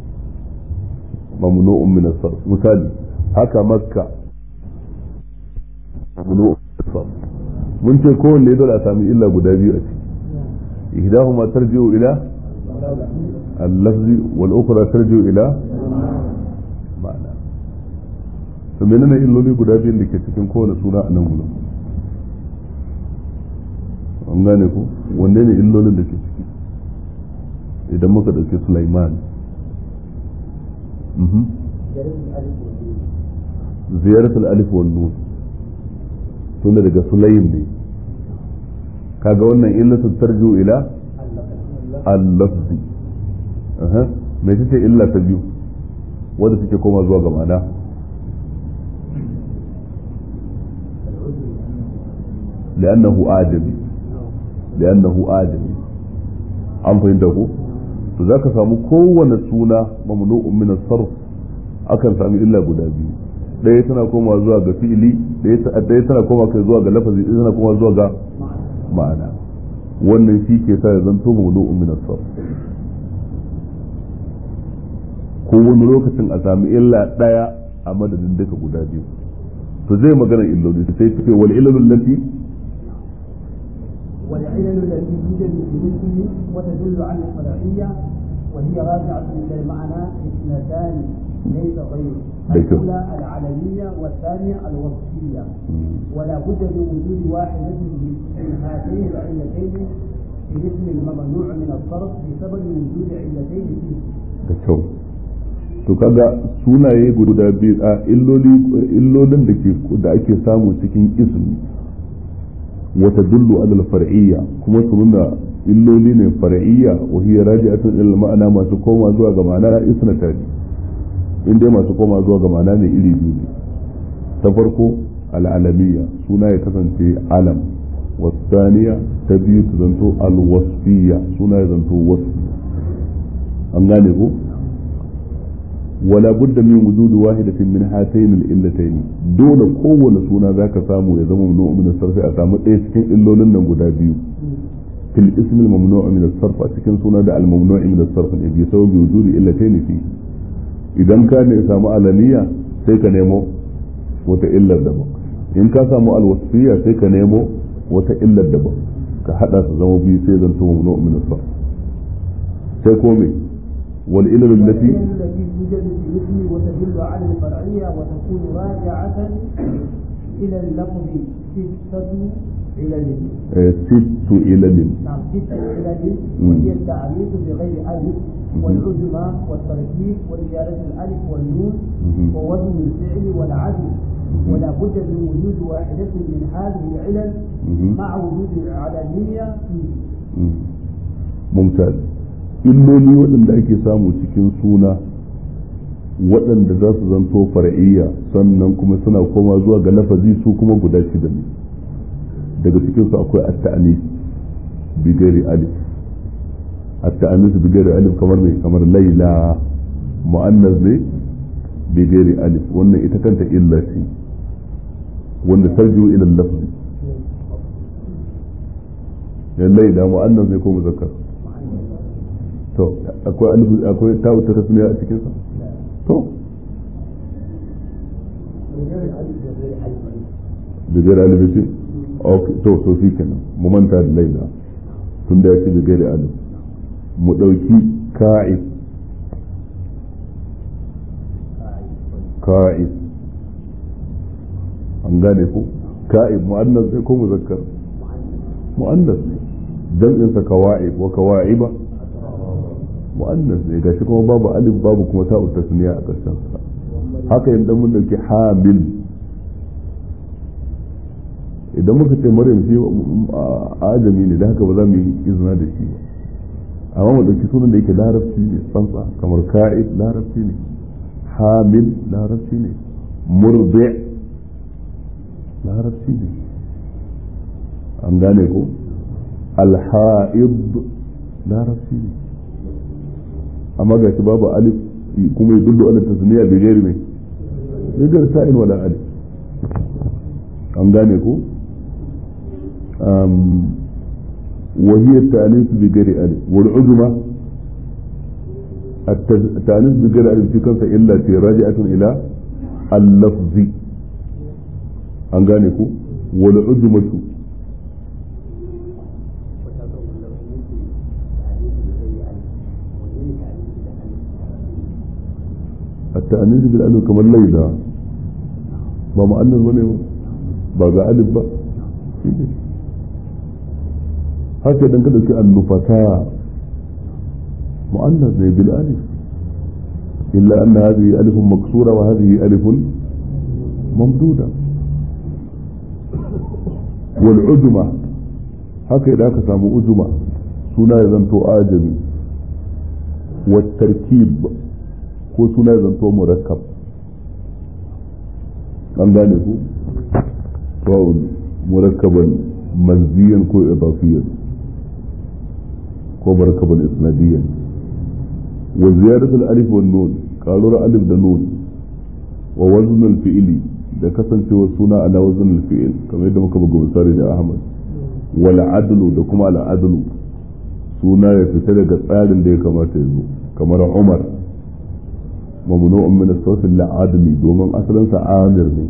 ممنوع من الصرف مثال هكا مكة ممنوع من الصرف mun ce kowanne dole a sami illa guda biyu a ciki ihdahuma tarji'u ila al-lafzi wal ukhra tarji'u ila ma'ana to menene illoli guda biyun da ke cikin kowane suna a nan gurin an gane ku wanne ne illolin da ke ciki idan muka dauke Sulaiman زيارة الألف والنون tun daga sulayin ne kaga wannan illatun tarju ila al-lafzi mai ce illa ta biyu wadda suke koma zuwa ga ma'ana li'annahu adami li'annahu adami an fahimta ko to zaka samu kowane suna mamnu'un min as-sarf akan sami illa guda biyu ɗaya tana koma zuwa ga fi'ili ɗaya tana koma kai zuwa ga lafazi ɗaya tana koma zuwa ga ma'ana wannan shi ke sa ya zanto mamnu'un min as-sarf ko wani lokacin a sami illa ɗaya a madadin duka guda biyu to zai magana illoli sai ce wal illolul lati والعلل التي توجد في الاسم وتدل على الفرعية وهي راجعة إلى المعنى اثنتان ليس غير الأولى العلمية والثانية الوصفية ولا بد من وجود واحدة من هاتين العلتين في الاسم الممنوع من الصرف بسبب وجود علتين فيه. kyau to kaga sunaye guda biyu a illolin da ke da ake samu cikin ismi wata dullu alal far'iyya kuma su nuna illoli ne far'iyya wa hiya raji'atun ila ma'ana masu koma zuwa ga ma'ana isnata ne in dai masu koma zuwa ga ma'ana ne iri biyu ne ta farko al'alamiyya suna ya kasance alam wasaniya ta biyu ta zanto alwasfiyya suna ya zanto wasfi an gane ko wala budda min wujudi wahidatin min hatayn al-illatayn dole kowane suna zaka samu ya zama mamnu'un min sarfi a samu ɗaya cikin illolin nan guda biyu fil ism al-mamnu' min as-sarf a cikin suna da al-mamnu' min as-sarf ne bi sababi wujudi illatayn fi idan ka ne samu alaniya sai ka nemo wata illar daban in ka samu al-wasfiyya sai ka nemo wata illar daban ka hada su zama biyu sai zan to mamnu' min as-sarf sai ko me wal ilal allati التي توجد في الاسم وتدل على الفرعية وتكون راجعة إلى اللفظ ستة علل sittu ilalin نعم ستة علل وهي التعريف بغير ألف والعجمة والتركيب وزيادة الألف والنون مهم. ووزن الفعل والعدل ولا بد من وجود واحدة من هذه العلل مهم. مع وجود العلنية فيه mumtaz illoli waɗanda ake samu cikin suna waɗanda za su zanto far'iyya sannan kuma suna koma zuwa ga lafazi su kuma guda shida ne daga cikin su akwai at-ta'anis bi ghairi alif at-ta'anis bi ghairi alif kamar mai kamar laila mu'annas ne bi ghairi alif wannan ita kanta illa ce wanda tarjiu ila lafzi laila mu'annas ne ko muzakkar to akwai alif akwai ta'u ta tasniya a cikin sa to bigar alif ce okay to to shi kenan mu manta da laila tun da ya ce bigar alif mu dauki ka'ib ka'ib an gane ko ka'ib mu'annas ne ko muzakkar mu'annas ne jam'in sa kawa'ib wa kawa'iba mu'annas ne gashi kuma babu alif babu kuma ta'u tasniya a ƙarshen sa haka idan mun dauki hamil idan muka ce maryam shi ajami ne da haka ba za mu yi izina da shi ba amma mu dauki sunan da yake larabci ne tsantsa kamar ka'id larabci ne hamil larabci ne murdi larabci ne an gane ko alha'id larabci ne amma ga shi babu alif kuma ya dullu ala tasniya bi ghairi mai bi ghairi sa'in wala alif an gane ko um وهي التأنيث بغير ألف والعجمة التأنيث بغير ألف في كنسة إلا في راجعة إلى اللفظ an gane ku wal ujmatu التأنيث بالألف كما الليلة ما مؤنث بني ba ga alif ba haka idan ka dauki annufata mu'annas ne bil alif illa anna hadhihi alifun maksura wa hadhihi alifun mamduda wal ujma haka idan aka samu ujma suna ya zanto ajami wa tarkib ko suna ya zanto murakkab an gane ku to murakkaban manziyan ko idafiyan ko murakkaban isnadiyan wa ziyadatu al-alif wan nun qalura alif da nun wa wazn al-fi'li da kasancewa suna ala wazn al-fi'l kamar yadda muka buga misali da Ahmad wal adlu da kuma al adlu suna ya fita daga tsarin da ya kamata ya zo kamar Umar mamnu'un min as-sawf al-adli domin asalin sa amir ne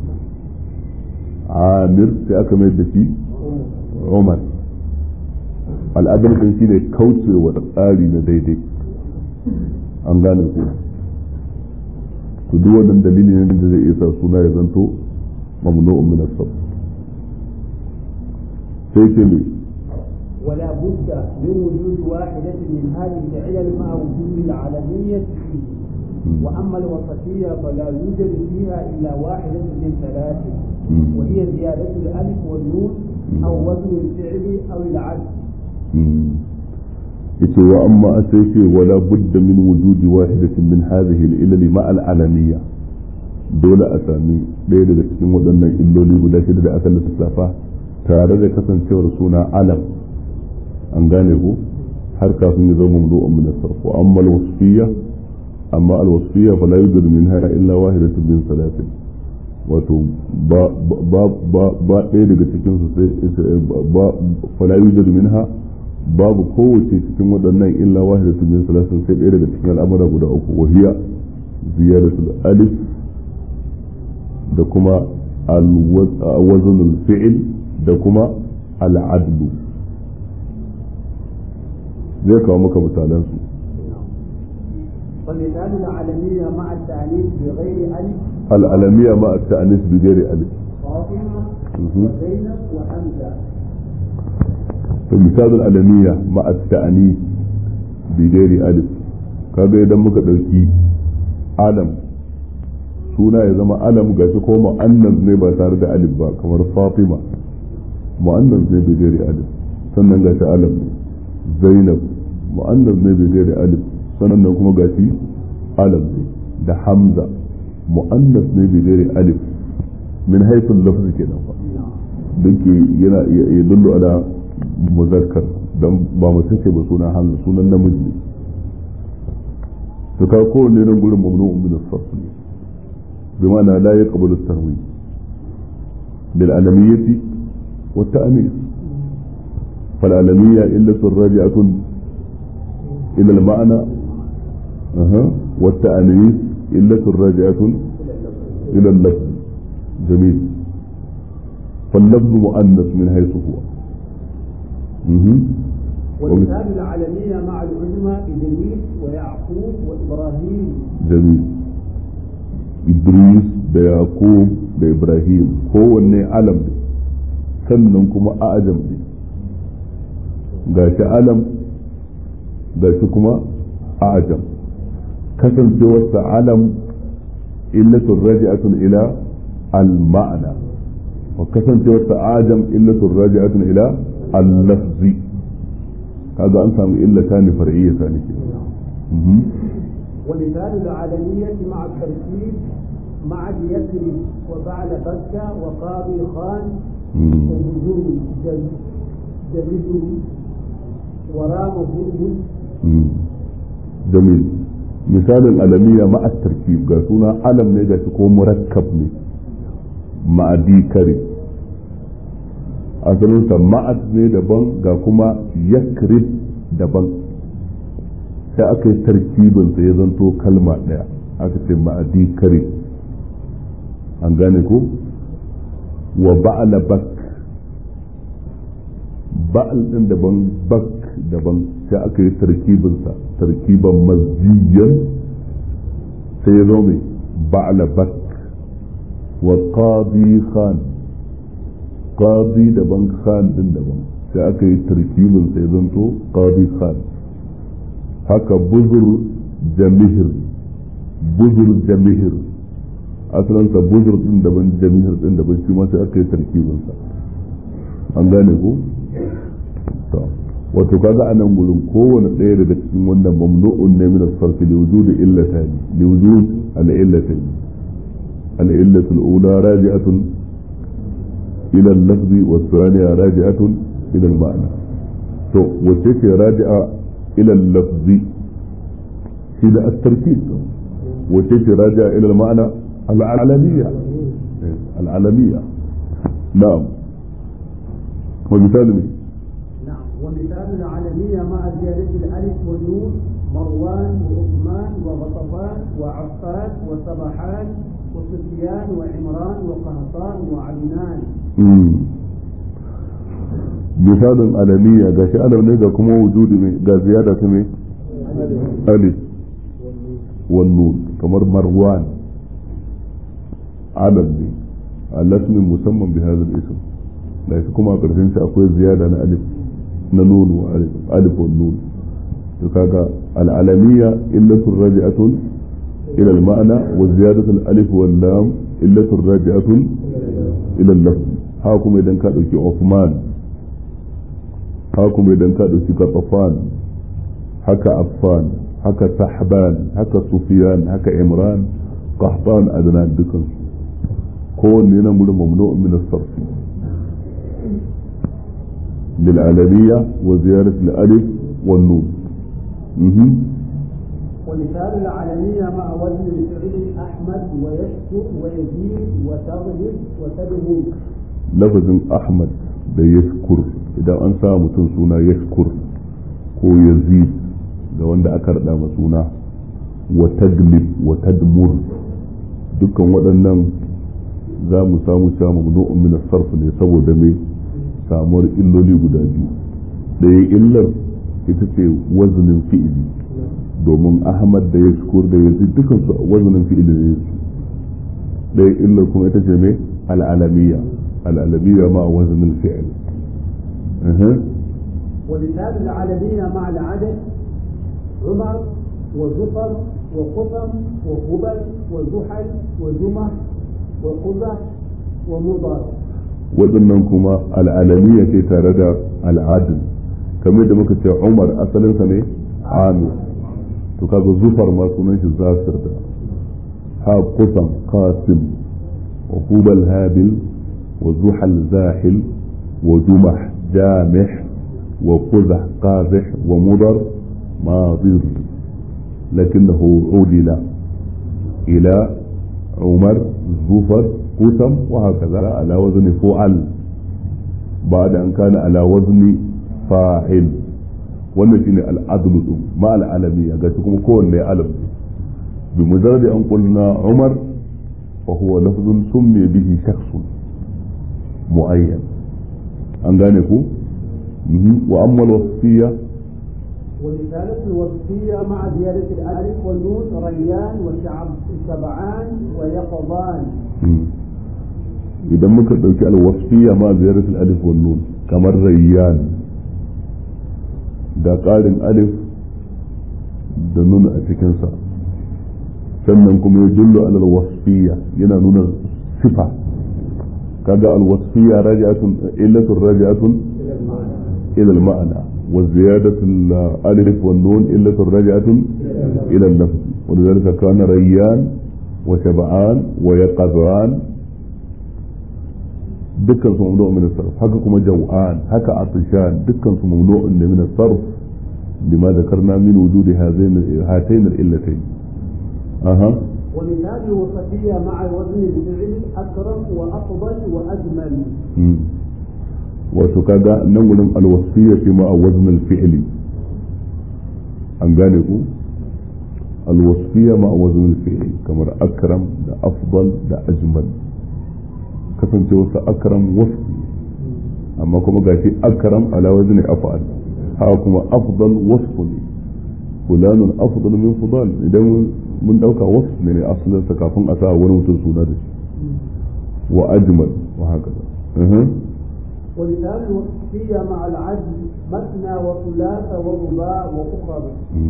amir sai aka mai da shi Umar al'adar din shi ne kaucewa tsari na daidai an gane ku to duk wannan dalili ne da zai isa suna ya zanto mamnu'un min as sai ce ne ولا بد من وجود واحدة من هذه العلل مع وجود العلمية فيه وأما الوسطية فلا يوجد فيها إلا واحدة من ثلاث وهي زيادة الألف والنون أو وزن الفعل أو العدل yace wa amma a sai ce wala budda min wujudi wahidatin min hadhihi al-ilal ma al-alamiyya dole a sami ɗaya daga cikin waɗannan illoli guda shida da aka lissafa tare da kasancewar suna alam an gane ku har kafin ya zama mamnu'un min as-sarf wa amma al-wasfiyya amma al-wasfiyya fala yujadu minha illa wahidatun min salatin wato ba ba ba ba ɗaya daga cikin su sai ba fala yujadu minha babu kowace cikin waɗannan illa wahidatun min salatin sai ɗaya daga cikin al'amura guda uku wa hiya ziyadatul alif da kuma al-wazn al-fi'l da kuma al-adlu zai kawo maka misalan su ومثال العالمية مع التأنيث بغير ألف العالمية مع التأنيث بغير ألف فاطمة مهم. وزينب وحمزة فمثال العالمية مع التأنيث بغير ألف kaga idan muka ɗauki alam suna ya zama alam gashi ko mu'annas ne ba tare da alif ba kamar fatima mu'annas ne bai gari alif sannan gashi alam ne zainab mu'annas ne bai gari alif sannan kuma gashi alam ne da hamza mu'annas ne bai gari alif min haifin lafzi kenan fa duk yana ya dullu ala muzakkar dan ba mutum ce ba sunan hamza sunan namiji ne to ka kowanne nan gurin mamnu'un min as-sarf ne bima'ana la yaqbalu at-tahwil bil alamiyyati wa at-ta'nis fal alamiyya illa raji'atun ila al-ma'na aha wa at-ta'nis illa raji'atun ila al-lafz جميل فاللفظ مؤنث من حيث هو مهم. ومثال العالمية مع العلماء إدريس ويعقوب وإبراهيم جميل Idris da Yaqub da Ibrahim kowanne alam ne sannan kuma ajam ne gashi alam gashi kuma ajam kasancewarsa alam illatun raji'atun ila al-ma'ana wa kasancewarsa ajam illatun raji'atun ila al-lafzi kaga an samu illata ne far'iyya ta ne ومثال العالمية مع التركيب مع يثرب وبعل بكة وقاضي خان وبذور جلد ورام هرمز جميل مثال الألمية مع التركيب قاسونا ألم ne gashi ko murakkab ne ma'adi kare asalinsa ma'ad ne daban ga kuma yakrib daban sai aka yi tarkibinsa ya zanto kalma ɗaya aka ce ma'adi kare an gane ko wa ba'ala bak ba'al ɗin daban bak daban sai aka yi tarkibinsa tarkiban mazjiyan sai ya zo mai ba'ala bak wa qadi khan qadi daban khan ɗin daban sai aka yi tarkibinsa ya zanto qadi khan haka buzur jamihir buzur jamihir asalansa buzur din daban jamihir din daban shi ma sai aka yi tarkibinsa an gane ko to wato kaga a nan gurin kowane ɗaya daga cikin wannan mamnu'un ne min as-sarf li wujud illatani li wujud al-illatani al-illatu al-ula raji'atun ila al-lafzi wa thaniya raji'atun ila al-ma'na to wace ce raji'a ila al-lafzi shi da at-tarkib wace ce raji'a ila al-ma'na al-alamiyya al-alamiyya na'am ومثال مين؟ نعم ومثال العالمية مع زيادة الألف والنون مروان وعثمان وغطفان وعفان وسبحان وسفيان وعمران وقهطان وعدنان مم. مثال ألمية قاش ألم نيجا كما وجود مي قا زيادة مي ألف والنون كمر مروان علم دي الاسم مسمى بهذا الاسم ليس كما قرسين أقول زيادة أنا ألف نون وألف ألف والنون فكاكا العلمية إلة راجعة إلى المعنى وزيادة الألف واللام إلة راجعة إلى اللفظ هاكم إذا كان عثمان hakum idan ka ɗauki gatafan haka affan haka sahban haka sufiyan haka imran qahtan adnan dukan kowanne yana gurin mamnu'un min as-sarf lil alamiyya wa ziyarat al alif والنون مهم. ومثال العالمية مع وزن الفعل أحمد ويشكر ويزيد وتغلب وتدهو lafazin ahmad da yashkur idan an sa mutum suna yashkur ko yazid ga wanda aka rada ma suna wa taglib wa tadmur dukkan waɗannan za mu samu cewa mamnu'un min sarf ne saboda me samuwar illoli guda biyu ɗaya illar ita ce wazinin fi'ili domin ahmad da yashkur da yazid dukkan su wazinin fi'ili ne ɗaya illar kuma ita ce me al'alamiyya الألبية مع وزن الفعل أه. ومثال العالمية مع العدد عمر وزفر وقطم وهبل وزحل وجمح وقزح ومضر waɗannan kuma al'alamiya ce tare da al'adun kamar da muka ce umar asalinsa ne amir to kaga zufar ma sunan shi zasir da ha kusan qasim wa hubal habil وزحل زاحل وجمح جامح وقزح قازح ومضر ماضر لكنه عدل إلى عمر زفر قسم وهكذا على وزن فعل بعد أن كان على وزن فاعل wannan shine al'adlu din ma al'alamiya ga kuma kowanne alam ne bi mujarrad an qulna umar fa huwa lafzun summi bihi shakhsun معين an gane ku wa amma alwasfiyya ورسالة الوصفية مع زيادة الألف والنون ريان وشعب سبعان ويقظان idan muka ɗauki alwasfiyya ma ziyarar alif wal nun kamar rayyan da ƙarin alif da nun a cikinsa sannan kuma ya jullo alal wasfiyya yana nuna sifa kaga alwasfiyya raji'atun illatun raji'atun ila al-ma'na wa ziyadatu al-alif wan nun illatun raji'atun ila al-lafz ولذلك كان ريان وشبعان ويقظان dukkan su mamnu'un min as-sarf haka kuma jaw'an haka atishan dukkan su mamnu'un min as-sarf lima dhakarna min wujudi hadain hatayn al-illatayn aha ومثال الوصفية مع وزن الفعل أكرم وأفضل وأجمل wato kaga nan wurin alwasiyya ce ma a waznul fi'li an gane ku alwasiyya ma a waznul fi'li kamar akram da afdal da ajmal kasance wasu akram wasfi amma kuma gashi akram ala wazni af'al haka kuma afdal wasfu ne fulanun afdal min fudal idan mun dauka wasf ne ne asalin sa kafin a sa wani mutum suna da shi wa ajmal wa haka ولسان الوصفية مع العدل مثنى وثلاث ورباع وأخر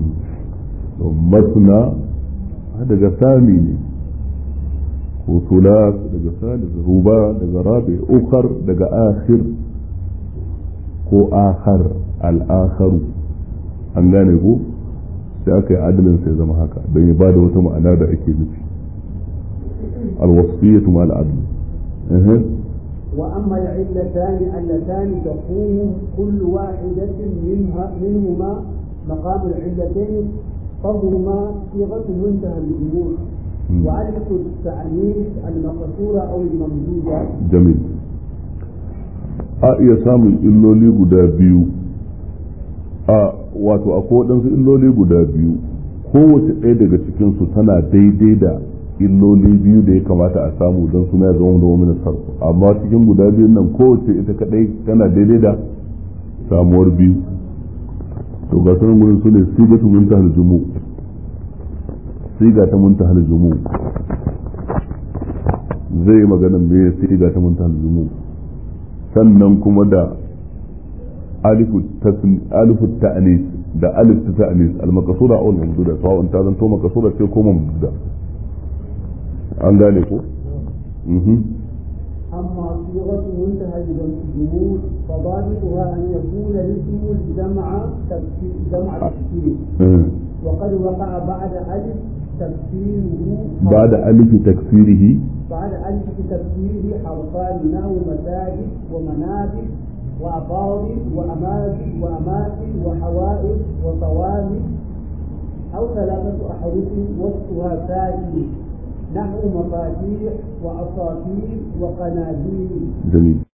مثنى daga sami ne ko sulas daga salis ruba daga rabi ukar daga akhir ko akhar al-akharu an gane ko sai aka yi adalin sai zama haka don ya bada wata ma'ana da ake nufi al-wasfiyatu ma al-adl وأما العلتان اللتان تقوم كل واحدة منها منهما مقام العلتين فهما صيغة منتهى الجموع وألف التأنيث المقصورة أو الممدودة جميل a iya samun illoli guda biyu a wato akwai waɗansu illoli guda biyu kowace ɗaya daga cikinsu tana daidai da illoli biyu da ya kamata a samu don suna ya zama da wani sarfu amma cikin guda biyun nan kowace ita kadai tana daidai da samuwar biyu to ga sanin gudun su ne siga ta mun tahal jumu siga ta mun tahal jumu zai yi maganin me siga ta mun tahal jumu sannan kuma da alifu ta'anis da alif ta ta'anis al-maqsura aw al-mamduda sawa'un ta zanto maqsura ce ko mamduda an gane ko أما صيغة منتهى الجمود فضابطها أن يكون الاسم جمع تفسير جمع تفسير وقد وقع بعد ألف تفسيره بعد ألف تكسيره بعد ألف تفسيره حرفان نحو مساجد ومنابر وأفاضل وأماكن وأماكن وحوائط وصوامت أو ثلاثة أحرف وسطها ساكن نحو مفاتيح وأساطير وقناديل جميل